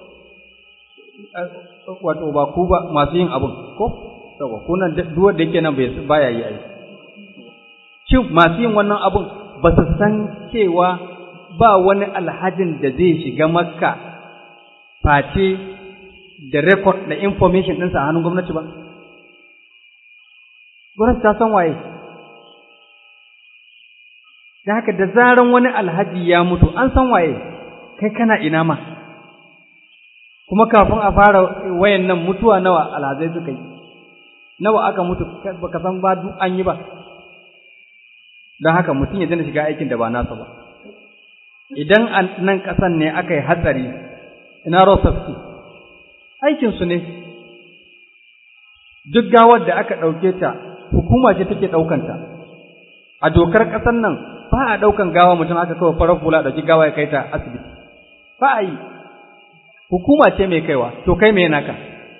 wato ba ku ba masu yin abin ko yawa ko nan duk wanda yake nan bai baya yi ai shin masu yin wannan abin ba su san cewa ba wani alhajin da zai shiga makka face da record da information ɗinsa a hannun gwamnati ba gwamnati ta san waye da haka da zaran wani alhaji ya mutu an san waye kai kana ina ma kuma kafin a fara wayan nan mutuwa nawa alhazai suka yi nawa aka mutu baka san ba duk an yi ba don haka mutum ya dana shiga aikin da ba nasa ba idan a nan ƙasan ne aka yi hatsari ina rosafti aikinsu ne duk gawar da aka ɗauke ta hukuma ce take ɗaukanta a dokar ƙasar nan ba a ɗaukan gawa mutum aka kawai farar hula ɗauki gawa ya kai ta asibiti ba a yi hukuma ce mai kaiwa to kai mai naka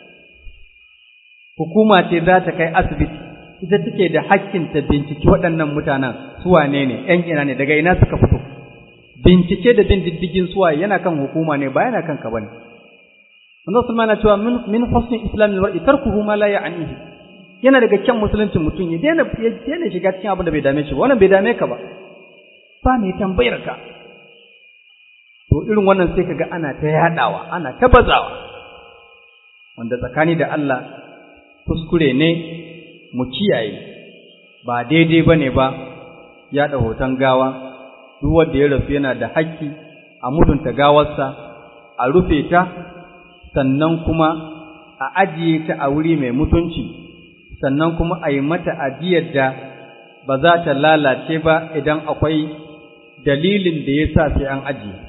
hukuma ce za ta kai asibiti ita take da hakkin ta binciki waɗannan mutanen su wane ne ƴan ina ne daga ina suka fito bincike da bin diddigin suwa yana kan hukuma ne ba yana kan ka bane Allah Sulman na cewa min min husni islamil mar'i tarkuhu ma la ya'nihi yana daga kyan musuluncin mutum ya daina ya daina shiga cikin abin da bai dame shi ba wannan bai dame ka ba ba mai tambayar ka to irin wannan sai kaga ana ta yadawa ana ta bazawa wanda tsakani da Allah kuskure ne mu kiyaye ba daidai bane ba yada hoton gawa duk wanda ya rasu yana da haƙƙi a mutunta gawarsa a rufe ta sannan kuma a ajiye ta a wuri mai mutunci sannan kuma a yi mata ajiyar da ba za ta lalace ba idan akwai dalilin da ya sa sai an ajiye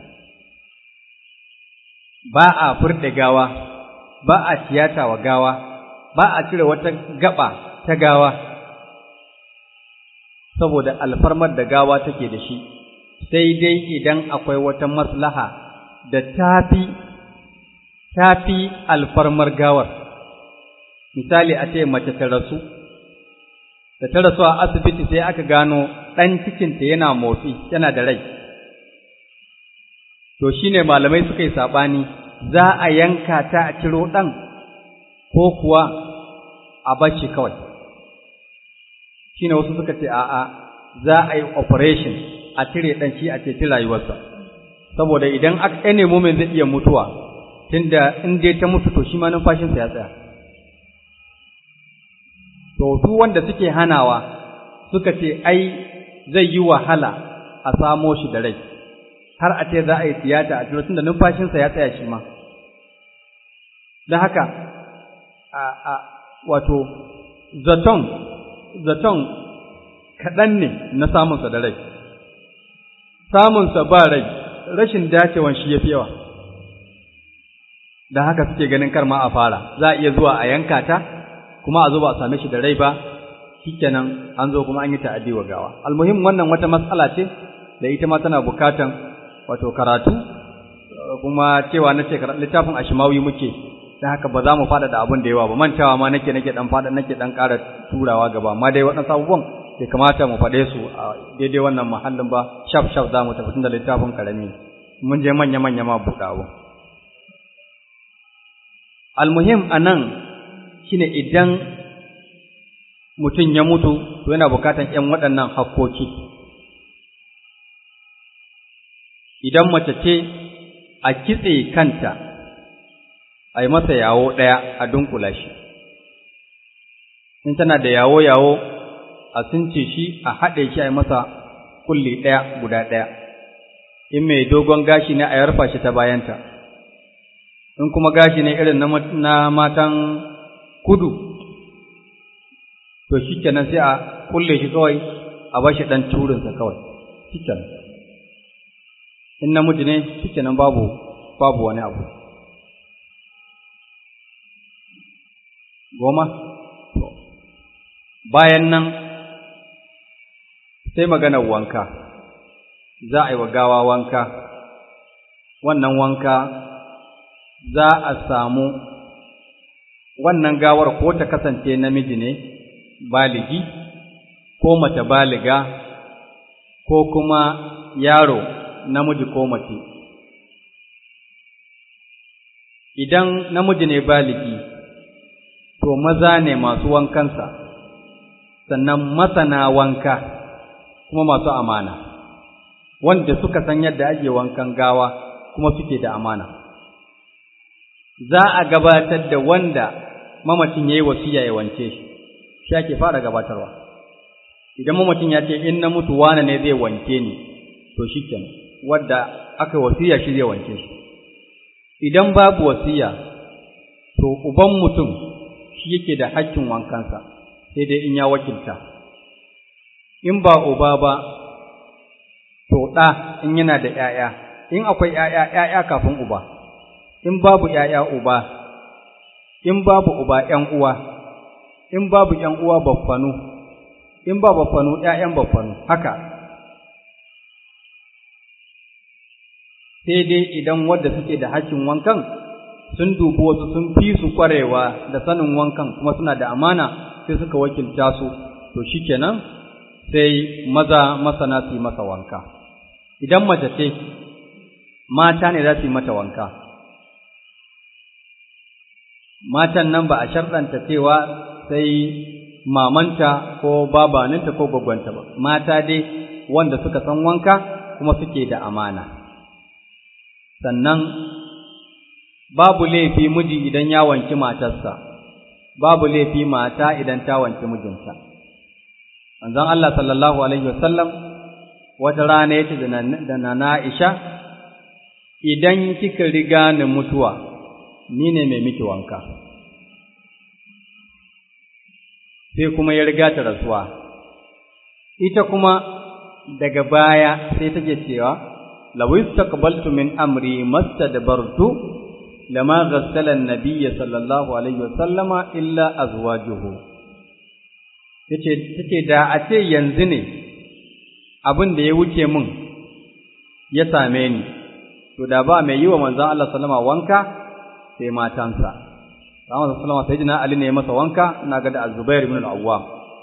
ba a furɗe gawa ba a tiyata wa gawa ba a cire wata gaba ta gawa saboda alfarmar da gawa take da shi sai dai idan akwai wata maslaha da tafi tafi alfarmar gawar misali a ce mace ta rasu da ta rasu a asibiti sai aka gano ɗan cikinta yana motsi yana da rai to shine malamai suka yi saɓani za a yanka ta a ciro ɗan ko kuwa a bashi kawai shine wasu suka ce a'a za a yi operation a cire ɗan shi a ceci rayuwarsa saboda idan aka ne moment zai iya mutuwa tunda in dai ta mutu to shi ma numfashinsa ya tsaya to su wanda suke hanawa suka ce ai zai yi wahala a samo shi da rai har a ce za a yi tiyata a tun da numfashinsa ya tsaya shi ma don haka a a wato zaton zaton kaɗan ne na samunsa da rai samunsa ba rai rashin dacewan shi ya fi yawa da haka suke ganin kar ma a fara za a iya zuwa a yanka ta kuma a zo ba a same shi da rai ba shikenan an zo kuma an yi ta'addi wa gawa almuhim wannan wata matsala ce da ita ma tana bukatan wato karatu kuma cewa na ce littafin ashimawi muke dan haka ba za mu fada da abin da yawa ba mantawa ma nake nake dan fada nake dan ƙara turawa gaba amma dai waɗansu abubuwan bai kamata mu faɗe su a daidai wannan mahallin ba shaf shaf za mu tafi tun da littafin karami mun je manya manya ma buɗe abu almuhim anan shine idan mutum ya mutu to yana bukatan ƴan waɗannan hakkoki idan mace ce a kitse kanta a yi masa yawo ɗaya a dunkula shi in tana da yawo-yawo a sunce shi a haɗe shi a yi masa kulli ɗaya guda ɗaya in mai dogon gashi ne a yarfa shi ta bayanta in kuma gashi ne irin na matan kudu to shi kenan sai a kulle shi kawai a bashi ɗan turinsa kawai shi kenan in namiji ne shi kenan babu babu wani abu goma bayan nan sai maganar wanka za a yi wa gawa wanka wannan wanka za a samu wannan gawar ko ta kasance namiji ne baligi ko mace baliga ko kuma yaro namiji ko mace idan namiji ne baligi to maza ne masu wankansa sannan masana wanka kuma masu amana wanda suka san yadda ake wankan gawa kuma suke da amana za a gabatar da wanda mamacin ya yi wasiya ya wance shi shi ake fara gabatarwa idan mamacin ya ce in na mutu wane ne zai wanke ni to shi kenan wadda aka wasiya shi zai wanke shi idan babu wasiya to uban mutum shi yake da hakkin wankansa sai dai in ya wakilta in ba uba ba to ɗa in yana da ‘ya'ya in akwai ‘ya'ya ‘ya'ya kafin uba in babu ‘ya'ya uba in babu uba ‘yan uwa in babu ‘yan uwa baffanu in ba baffanu ‘ya'yan baffanu haka sai dai idan wadda suke da hakkin wankan sun dubi wasu sun fi su kwarewa da sanin wankan kuma suna da amana sai suka wakilta su to shikenan sai maza masana su yi masa wanka idan mace ce mata ne za su yi mata wanka matan nan ba a sharɗanta cewa sai mamanta ko babaninta ko gwagwanta ba mata dai wanda suka san wanka kuma suke da amana sannan babu laifi miji idan ya wanki matarsa babu laifi mata idan ta wanki mijinta manzon Allah sallallahu alaihi wasallam wata rana yace da nana Aisha idan kika riga ni mutuwa ni ne mai miki wanka sai kuma ya riga ta rasuwa ita kuma daga baya sai take cewa law istaqbaltu min amri mastadbartu lama ghassala an-nabiy sallallahu alaihi wasallama illa azwajuhu yace take da a ce yanzu ne abin da ya wuce min ya same ni to da ba mai yi wa manzon Allah sallama wanka sai matansa Muhammad sallama sai jina Ali ne masa wanka ina ga da Az-Zubair ibn al-Awwam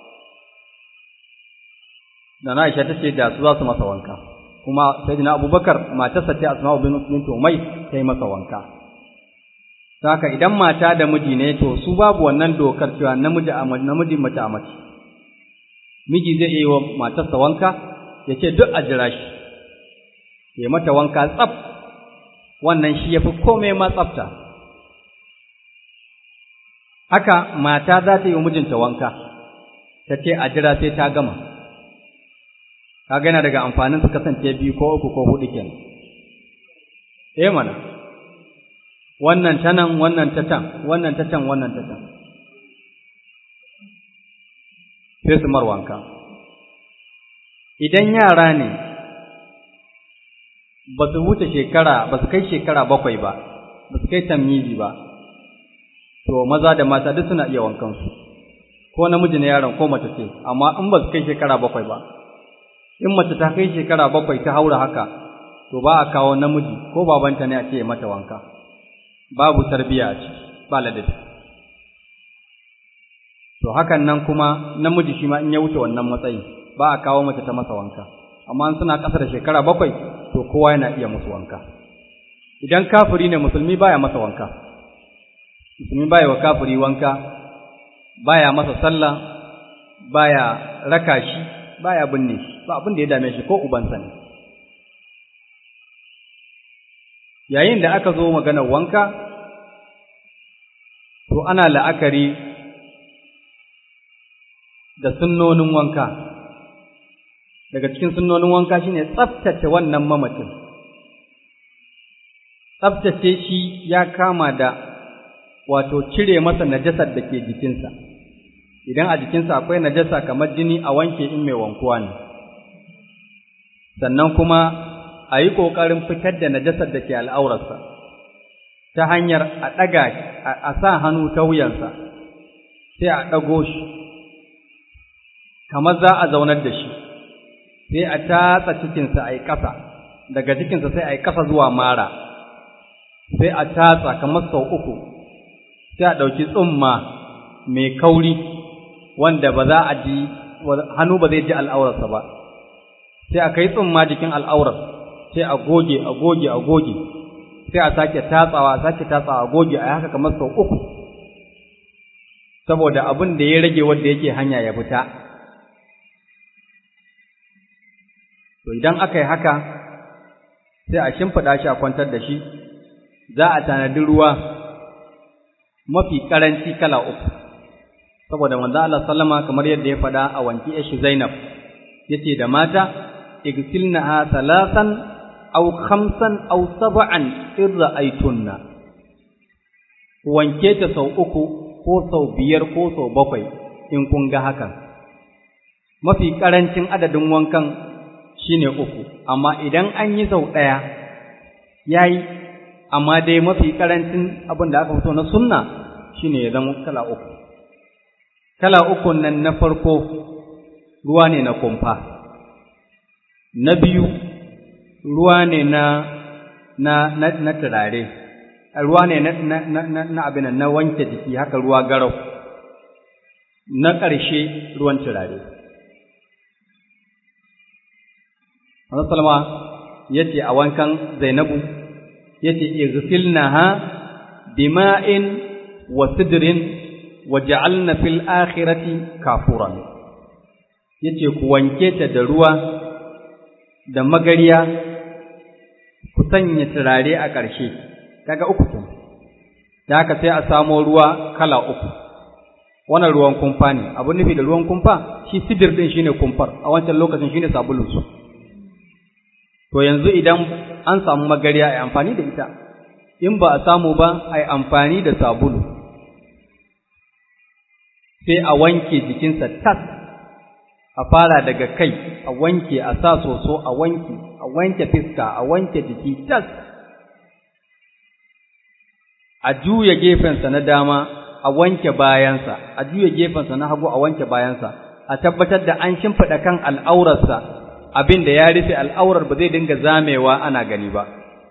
da na Aisha tace da su za su masa wanka kuma sayyidina Abubakar matarsa ta Asma'u bint Umay ta yi masa wanka Saka idan mata da miji ne to su babu wannan dokar cewa namiji a namiji mace a mace miji zai yi wa matarsa wanka ya ce duk a jira shi ya mata wanka tsaf wannan shi ya fi komai ma tsafta haka mata za ta yi wa mijinta wanka ta ce a jira sai ta gama ka gana daga amfanin su kasance biyu ko uku ko hudu kenan eh mana wannan ta nan wannan ta can wannan ta can wannan ta can sai su marwanka idan yara ne ba su wuce shekara ba su kai shekara bakwai ba ba su kai tamyizi ba to maza da mata duk suna iya wankansu ko namiji ne yaron ko mace ce amma in ba su kai shekara bakwai ba in mace ta kai shekara bakwai ta haura haka to ba a kawo namiji ko babanta ne a ce mata wanka babu tarbiya a ciki ba ladabi to hakan nan kuma namiji shi ma in ya wuce wannan matsayin ba a kawo mace ta masa wanka amma in suna ƙasa da shekara bakwai to kowa yana iya musu wanka idan kafiri ne musulmi baya masa wanka musulmi baya wa kafiri wanka baya masa sallah baya raka shi baya binne shi ba abin da ya dame shi ko ubansa ne yayin da aka zo maganar wanka to ana la'akari da sunnonin wanka daga cikin sunnonin wanka shine tsaftace wannan mamacin tsaftace shi ya kama da wato cire masa najasar da ke jikinsa idan a jikinsa akwai najasa kamar jini a wanke in mai wankuwa ne sannan kuma a yi ƙoƙarin fitar da najasar da ke al'aurarsa ta hanyar a ɗaga a sa hannu ta wuyansa sai a ɗago shi kamar za a zaunar da shi sai a tatsa cikinsa a yi ƙasa daga cikinsa sai a yi ƙasa zuwa mara sai a tatsa kamar sau uku sai a ɗauki tsumma mai kauri wanda ba za a ji hannu ba zai ji al'aurarsa ba sai a kai tsumma jikin al'aurar sai a goge a goge a goge sai a sake tatsawa a sake tatsawa a goge a haka kamar sau uku saboda abin da ya rage wanda yake hanya ya fita to idan aka yi haka sai a shimfiɗa shi a kwantar da shi za a tanadi ruwa mafi ƙaranci kala uku saboda manzo Allah sallama kamar yadda ya faɗa a wanki shi Zainab yace da mata igsilnaha thalathan aw khamsan aw sab'an in ra'aytunna wanke ta sau uku ko sau biyar ko sau bakwai in kun ga hakan mafi ƙarancin adadin wankan shine uku amma idan an yi sau ɗaya yayi amma dai mafi ƙarancin abin da aka fito na sunna shine ya zama kala uku kala uku nan na farko ruwa ne na kumfa na biyu ruwa ne na na na, na turare ruwa ne na na na, na abin na wanke jiki haka ruwa garau na ƙarshe ruwan turare Allah salama yace a wankan Zainabu yace igsilnaha bima'in wa sidrin wa ja'alna fil akhirati kafuran yace ku wanke ta da ruwa da magariya ku sanya turare a ƙarshe kaga uku kin da haka sai a samo ruwa kala uku wannan ruwan kumfa ne abun nufi da ruwan kumfa shi sidir din shine kumfar a wancan lokacin shine sabulun su to yanzu idan an samu magariya ai amfani da ita in ba a samu ba ai amfani da sabulu sai a wanke jikinsa tas a fara daga kai a wanke a sa soso a wanke a wanke fiska a wanke jiki tas a juya gefensa na dama a wanke bayansa a juya gefensa na hagu a wanke bayansa a tabbatar da an shimfiɗa kan al'aurarsa abin da ya rufe al'aurar ba zai dinga zamewa ana gani ba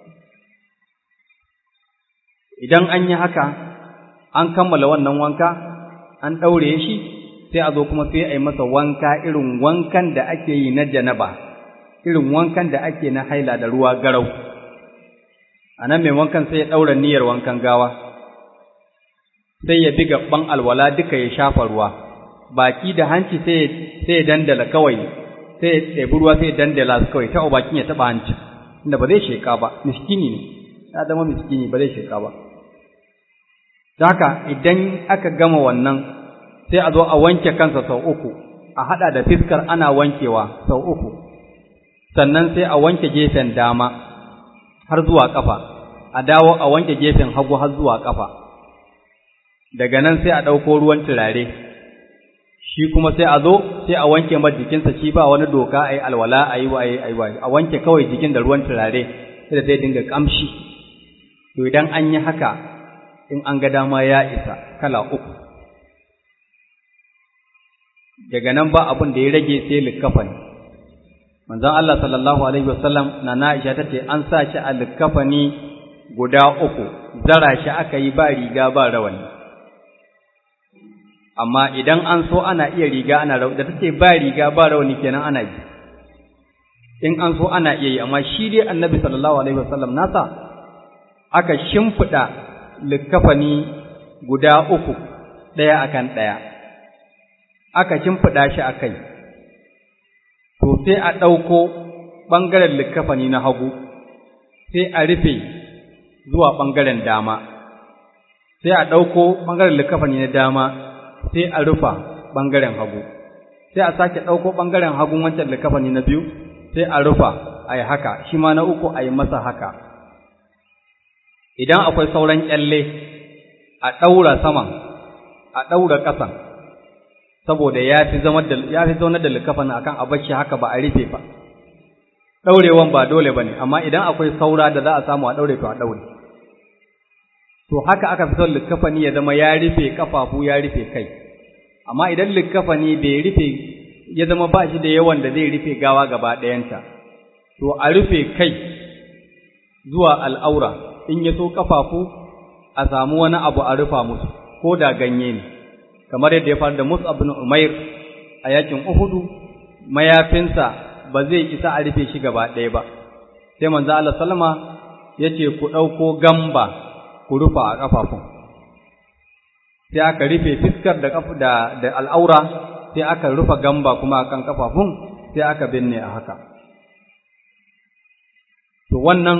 idan an yi haka an kammala wannan wanka an ɗaure shi sai a zo kuma sai a yi masa wanka irin wankan da ake yi na janaba irin wankan da ake na haila da ruwa garau a nan mai wankan sai ya ɗaura niyyar wankan gawa sai ya bi gaban alwala duka ya shafa ruwa baki da hanci sai ya dandala kawai sai ya ɗebi ruwa sai ya dandala su kawai ta bakin ya taɓa hanci inda ba zai sheƙa ba miskini ne ya zama miskini ba zai sheƙa ba da haka idan aka gama wannan sai a zo a wanke kansa sau uku a haɗa da fiskar ana wankewa sau uku sannan sai a wanke gefen dama har zuwa ƙafa a dawo a wanke gefen hagu har zuwa ƙafa daga nan sai a ɗauko ruwan turare shi kuma sai a zo sai a wanke mar jikinsa shi ba wani doka a yi alwala a yi wa a wanke kawai jikin da ruwan turare sai da zai dinga ƙamshi to idan an yi haka in an ga dama ya isa kala uku daga nan ba abin da ya rage sai likkafani manzon Allah sallallahu alaihi wasallam na Aisha tace an sa shi a likkafani guda uku zara shi aka yi ba riga ba rawani amma idan an so ana iya riga ana rawani da tace ba riga ba rawani kenan ana yi in an so ana iya yi amma shi dai annabi sallallahu alaihi wasallam nasa aka shimfiɗa likkafani guda uku ɗaya akan ɗaya aka shimfiɗa shi a kai to sai a ɗauko ɓangaren likkafani na hagu sai a rufe zuwa ɓangaren dama sai a ɗauko ɓangaren likkafani na dama sai a rufa ɓangaren hagu sai a sake ɗauko ɓangaren hagun wancan likafani na biyu sai a rufa a yi haka shi ma na uku a yi masa haka idan akwai sauran ƙyalle a ɗaura saman a ɗaura ƙasan saboda ya fi zaunar da likafani akan a bashi haka ba a rufe ba ɗaurewan ba dole ba ne amma idan akwai saura da za a samu a ɗaure to a ɗaure to haka aka fi son likafani ya zama ya rufe kafafu ya rufe kai amma idan likafani bai rufe ya zama ba shi da yawan da zai rufe gawa gaba ɗayanta to a rufe kai zuwa al'aura in ya so kafafu a samu wani abu a rufa musu ko da ganye ne kamar yadda ya faru da Mus'ab bin Umair a yakin Uhudu mayafinsa ba zai isa a rufe shi gaba ɗaya ba sai manzo Allah sallama yace ku ɗauko gamba ku rufa a ƙafafun sai aka rufe fiskar da da da al'aura sai aka rufa gamba kuma akan ƙafafun sai aka binne a haka to wannan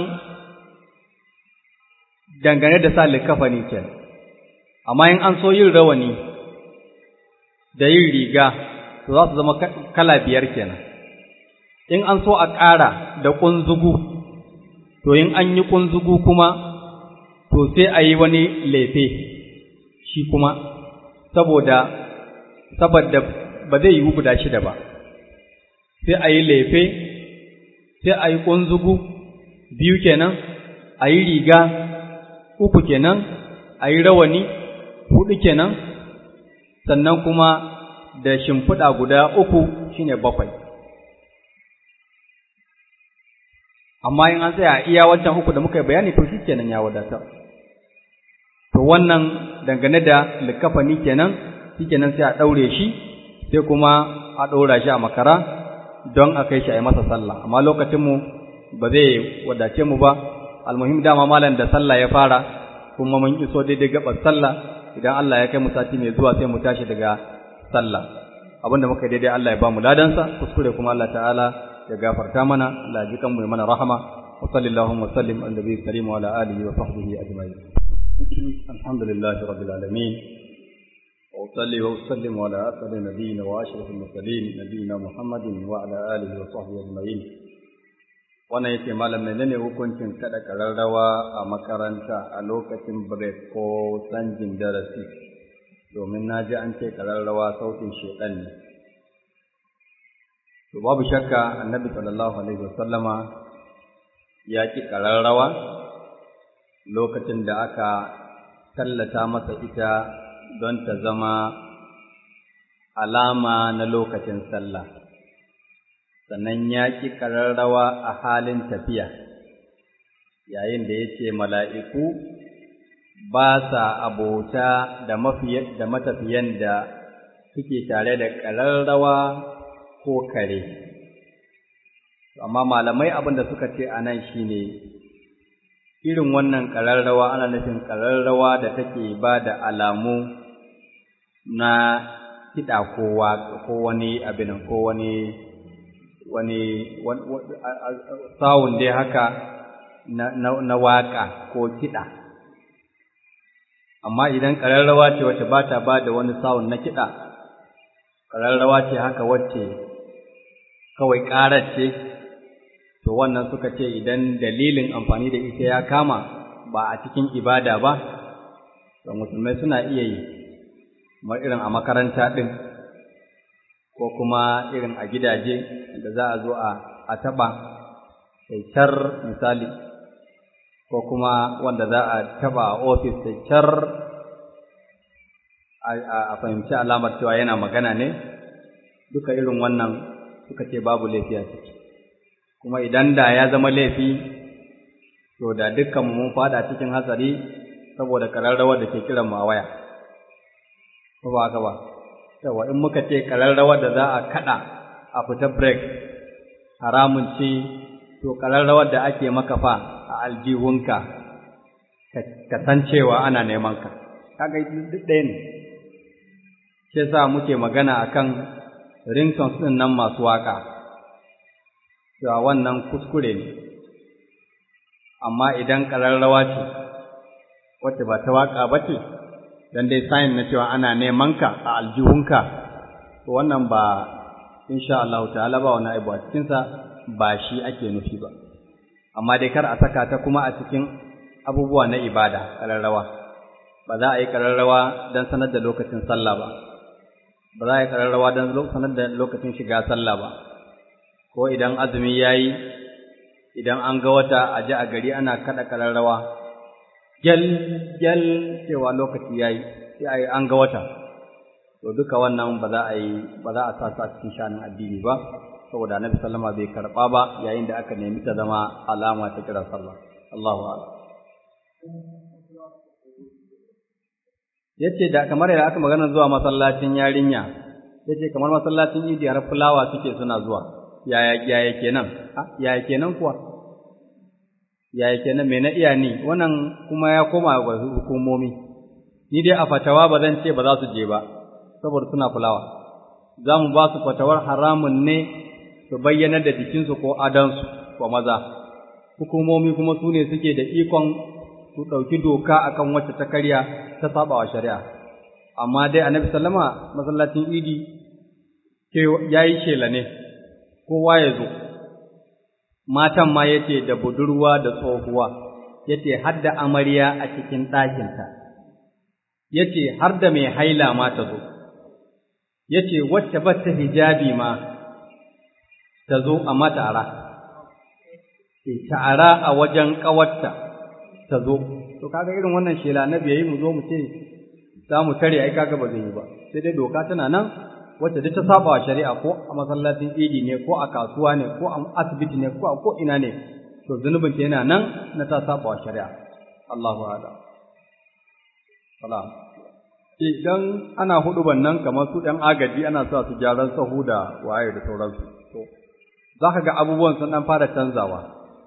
dangane da sa likafani kenan amma in an so yin rawani da yin riga to za su zama kala biyar kenan in an so a ƙara da ƙunzugu to in an yi ƙunzugu kuma to sai a yi wani lefe shi kuma saboda saboda ba zai yiwu guda shida ba sai a yi lefe sai a yi ƙunzugu biyu kenan a yi riga uku kenan a yi rawani huɗu kenan sannan kuma da shimfiɗa guda uku shine bakwai amma in an tsaya iya wancan uku da muka yi bayani to shi kenan ya wadatar to wannan dangane da likafani kenan shi kenan sai a ɗaure shi sai kuma a ɗora shi a makara don a kai shi a yi masa sallah amma lokacinmu ba zai wadace mu ba almuhim dama malam da sallah ya fara kuma mun iso daidai gabar sallah idan Allah ya kai mu sati mai zuwa sai mu tashi daga sallah abinda muka daidai Allah ya ba mu ladansa kuskure kuma Allah ta'ala ya gafarta mana Allah ya ji kanmu ya mana rahama wa sallallahu wa sallim ala nabiyyi karim wa ala alihi wa sahbihi ajma'in alhamdulillahi rabbil alamin wa usalli wa usallim ala asadi nabiyina wa ashrafil mursalin nabiyina muhammadin wa ala alihi wa sahbihi ajma'in wannan yake malam menene hukuncin kada kararrawa a makaranta a lokacin break ko sanjin darasi domin na ji an ce kararrawa sautin shedan ne to babu shakka annabi sallallahu alaihi wasallama ya ki kararrawa lokacin da aka tallata masa ita don ta zama alama na lokacin sallah sannan ya ƙi ƙararrawa a halin tafiya, yayin da ya ce mala'iku ba sa abota da matafiyan da suke tare da ƙararrawa ko kare. Amma malamai abin da suka ce a nan shi ne, irin wannan ƙararrawa ana nufin ƙararrawa da take ba da alamu na kiɗa ko wani abin ko wani wani sawun dai haka na waƙa ko kiɗa amma idan ƙararrawa ce wacce ba ta ba da wani sawun na kiɗa ƙararrawa ce haka wacce kawai ƙarar ce to wannan suka ce idan dalilin amfani da ita ya kama ba a cikin ibada ba to musulmai suna iya yi kamar irin a makaranta ɗin ko kuma irin a gidaje da za a zo a taɓa car misali ko kuma wanda za a taɓa a ofis car a fahimci alamar cewa yana magana ne duka irin wannan suka ce babu laifi a ciki kuma idan da ya zama laifi to da dukkanmu mun fada cikin hatsari saboda kararrawar da ke kiran mu a waya ko ba haka ba yawa in muka ce ƙararrawar da za a kaɗa a fita break haramun ce to ƙararrawar da ake maka fa a aljihunka ka san cewa ana neman ka kaga duk ɗaya ne shi yasa muke magana akan ringtones ɗin nan masu waƙa cewa wannan kuskure ne amma idan ƙararrawa ce wacce ba ta waƙa ba ce dan dai sayin na cewa ana neman ka a aljihunka to wannan ba insha Allah ta'ala ba wani aibu a cikinsa ba shi ake nufi ba amma dai kar a saka ta kuma a cikin abubuwa na ibada ƙararrawa ba za a yi ƙararrawa don sanar da lokacin sallah ba ba za a yi ƙararrawa don sanar da lokacin shiga sallah ba ko idan azumi ya yi idan an ga wata a ji a gari ana kaɗa ƙararrawa gyal gyal cewa lokaci ya yi sai a yi an ga wata to duka wannan ba za a yi ba za a sa su a cikin shanin addini ba saboda annabi sallama bai karɓa ba yayin da aka nemi ta zama alama ta kira sallah Allahu a'lam yace da kamar yadda aka magana zuwa masallacin yarinya yace kamar masallacin idi har fulawa suke suna zuwa yaya yaya kenan yaya kenan kuwa yaya kenan me na iya ni wannan kuma ya koma ga hukumomi ni dai a fatawa ba zan ce ba za su je ba saboda suna fulawa za mu ba su fatawar haramun ne su bayyana da jikinsu ko adansu wa maza hukumomi kuma su ne suke da ikon su ɗauki doka akan wacce ta karya ta saba wa shari'a amma dai annabi sallama masallacin idi ya yi shela ne kowa ya zo matan ma yace da budurwa da tsohuwa yace har da amarya a cikin ɗakinta yace har da mai haila ma ta zo yace wacce ba ta hijabi ma ta zo a matara ta'ara a wajen ƙawarta ta zo to kaga irin wannan shela na biyayi mu zo mu ce za mu tare ai kaga ba zai yi ba sai dai doka tana nan wacce duk ta saba wa shari'a ko a masallacin idi ne ko a kasuwa ne ko a asibiti ne ko a ko ina ne to zunubin ta yana nan na ta saba wa shari'a Allahu a'lam salam idan ana hudu nan kamar su ɗan agaji ana sa su gyaran sahu da waye da sauransu to za ka ga abubuwan sun ɗan fara canzawa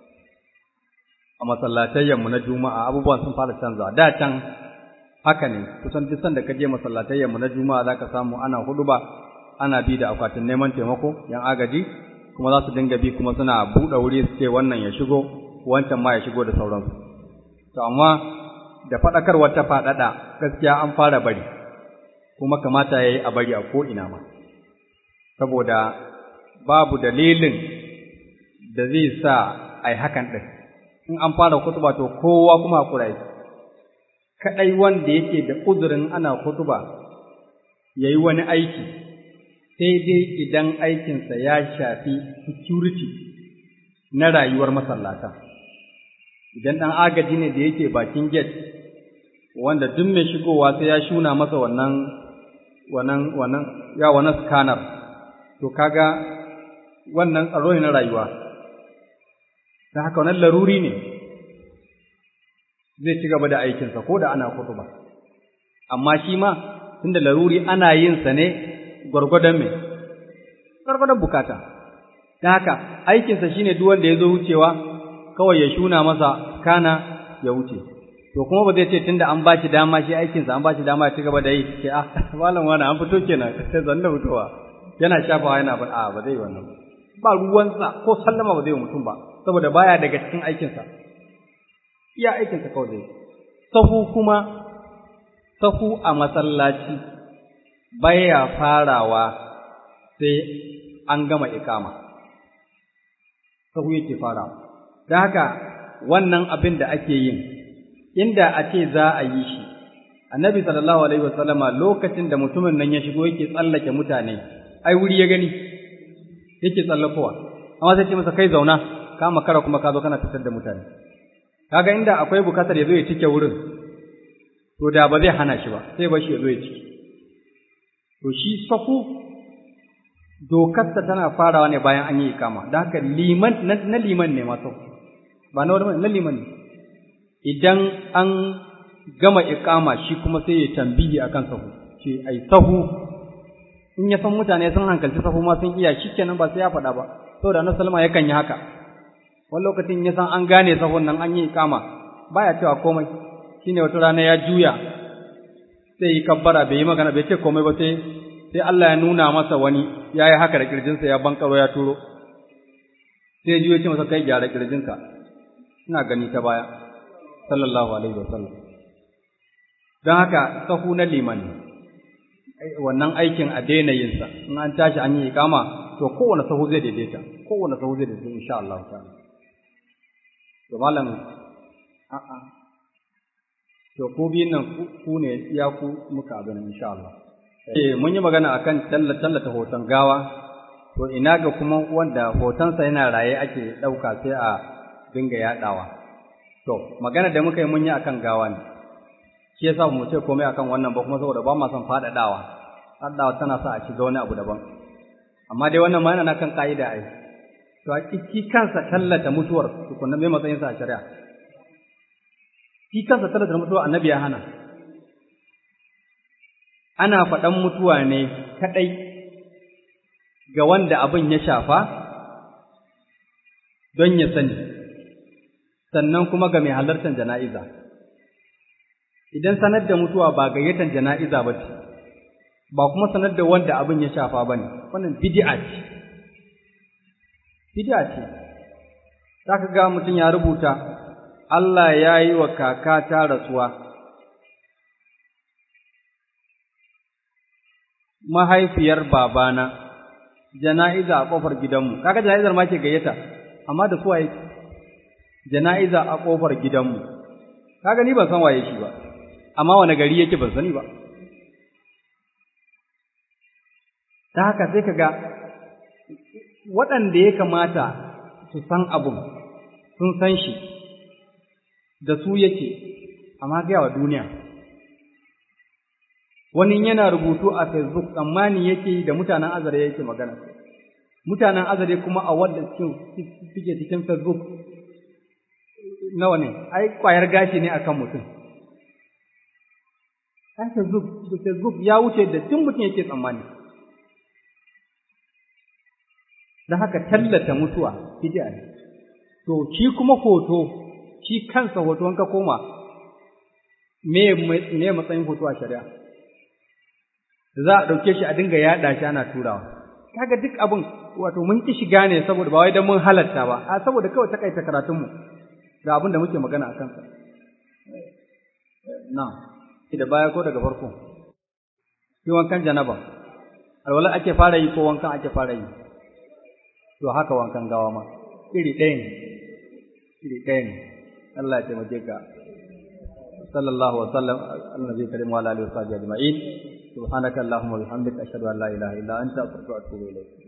a masallatayyanmu na juma'a abubuwan sun fara canzawa da can haka ne kusan duk sanda ka je masallatayyanmu na juma'a za ka samu ana hudu ba ana bi da akwatin neman taimako yan agaji kuma za su dinga bi kuma suna buɗe wuri su ce wannan ya shigo wancan ma ya shigo da sauransu to amma da faɗakarwar ta faɗaɗa gaskiya an fara bari kuma kamata ya yi a bari a ko'ina ma saboda babu dalilin da zai sa a yi hakan ɗin in an fara kutuba to kowa kuma hakura yake kaɗai wanda yake da uzurin ana kutuba ya yi wani aiki sai dai idan aikinsa ya shafi security na rayuwar masallata idan ɗan agaji ne da yake bakin gate wanda duk mai shigowa sai ya shuna masa wannan wannan wannan ya wannan scanner to kaga wannan tsaro ne na rayuwa ta haka wannan laruri ne zai ci gaba da aikinsa ko da ana kutuba amma shi ma tunda laruri ana yin sa ne gwargwadon me gwargwadon bukata ta haka aikinsa shine duk wanda ya zo wucewa kawai ya shuna masa kana ya wuce to kuma ba zai ce tunda an ba shi dama shi aikinsa an ba shi dama ya ci gaba da yi ke ah malam wani an fito kenan sai zan da fitowa yana shafawa yana ba a ba zai yi wannan ba ruwansa ko sallama ba zai yi mutum ba saboda baya daga cikin aikinsa iya aikinsa kawai zai sahu kuma sahu a masallaci baya farawa sai an gama ikama sahu yake farawa don haka wannan abin da ake yin inda a ce za a yi shi annabi sallallahu alaihi wasallama lokacin da mutumin nan ya shigo yake tsallake mutane ai wuri ya gani yake tsallakowa amma sai ce masa kai zauna ka makara kuma ka zo kana fitar da mutane kaga inda akwai bukatar ya zo ya cike wurin to da ba zai hana shi ba sai ba shi ya zo ya cike to shi safu dokarsa tana farawa ne bayan an yi ikama don haka liman na liman ne masu ba na wani na liman ne idan an gama ikama shi kuma sai ya tambihi akan sahu ce ai sahu in ya san mutane sun hankalci sahu ma sun iya shikenan ba sai ya faɗa ba saboda na salma yakan yi haka wani lokacin ya san an gane sahun nan an yi ikama baya cewa komai shine wata rana ya juya sai yi kabbara bai yi magana bai ce komai ba sai sai Allah ya nuna masa wani ya yi haka da kirjinsa ya bankaro ya turo sai ya juya ce masa kai gyara kirjinka ina gani ta baya sallallahu alaihi wasallam don haka sahu na liman wannan aikin a daina yinsa in an tashi an yi ikama to kowane sahu zai daidaita kowane sahu zai daidaita insha Allah ta'ala to malam a'a to ku biyun nan ku ne iya ku muka abin insha Allah eh mun yi magana akan tallata hoton gawa to ina ga kuma wanda hotonsa yana raye ake ɗauka sai a dinga yaɗawa to magana da muka yi mun yi akan gawa ne shi yasa mu ce komai akan wannan ba kuma saboda ba ma son faɗaɗawa faɗaɗawa tana sa a shiga wani abu daban amma dai wannan ma yana kan ƙa'ida ai to a ki kansa tallata mutuwar tukunna mai matsayinsa a shari'a shi kansa tallata mutuwar annabi ya hana ana faɗan mutuwa ne kaɗai ga wanda abin ya shafa don ya sani, sannan kuma ga mai halartar jana'iza. Idan sanar da mutuwa ba gayyatan jana'iza ba ce, ba kuma sanar da wanda abin ya shafa ba ne, wannan bidi'a ce. Bidi'a ce, za ka ga mutum ya rubuta, Allah ya yi wa kakata rasuwa. Mahaifiyar babana. jana'iza a ƙofar gidanmu kaga jana'izar ma ke gayyata amma da su waye jana'iza a ƙofar gidanmu kaga ni ban san waye shi ba amma wani gari yake ban sani ba ta haka sai kaga waɗanda ya kamata su san abun sun san shi da su yake amma gaya wa duniya wani yana rubutu a Facebook tsammani yake da mutanen azare yake magana mutanen azare kuma a wanda suke cikin Facebook nawa ne ai kwayar gashi ne akan mutum ai Facebook Facebook ya wuce da tun mutum yake tsammani da haka tallata mutuwa bid'a ne to shi kuma hoto shi kansa hoto ka koma me me matsayin hoto a shari'a za a ɗauke shi a dinga yaɗa shi ana turawa kaga duk abin wato mun ki shiga ne saboda ba wai dan mun halatta ba a saboda kawai takaita karatunmu ga abin da muke magana a kansa na da baya ko daga farko shi wankan janaba alwala ake fara yi ko wankan ake fara yi to haka wankan gawa ma iri ɗaya ne iri ɗaya ne Allah ya taimake ka sallallahu wa sallam annabi karim wa alihi wa sahbihi ajma'in subhanaka allahumma wa bihamdika ashhadu an la ilaha illa anta astaghfiruka wa atubu ilayk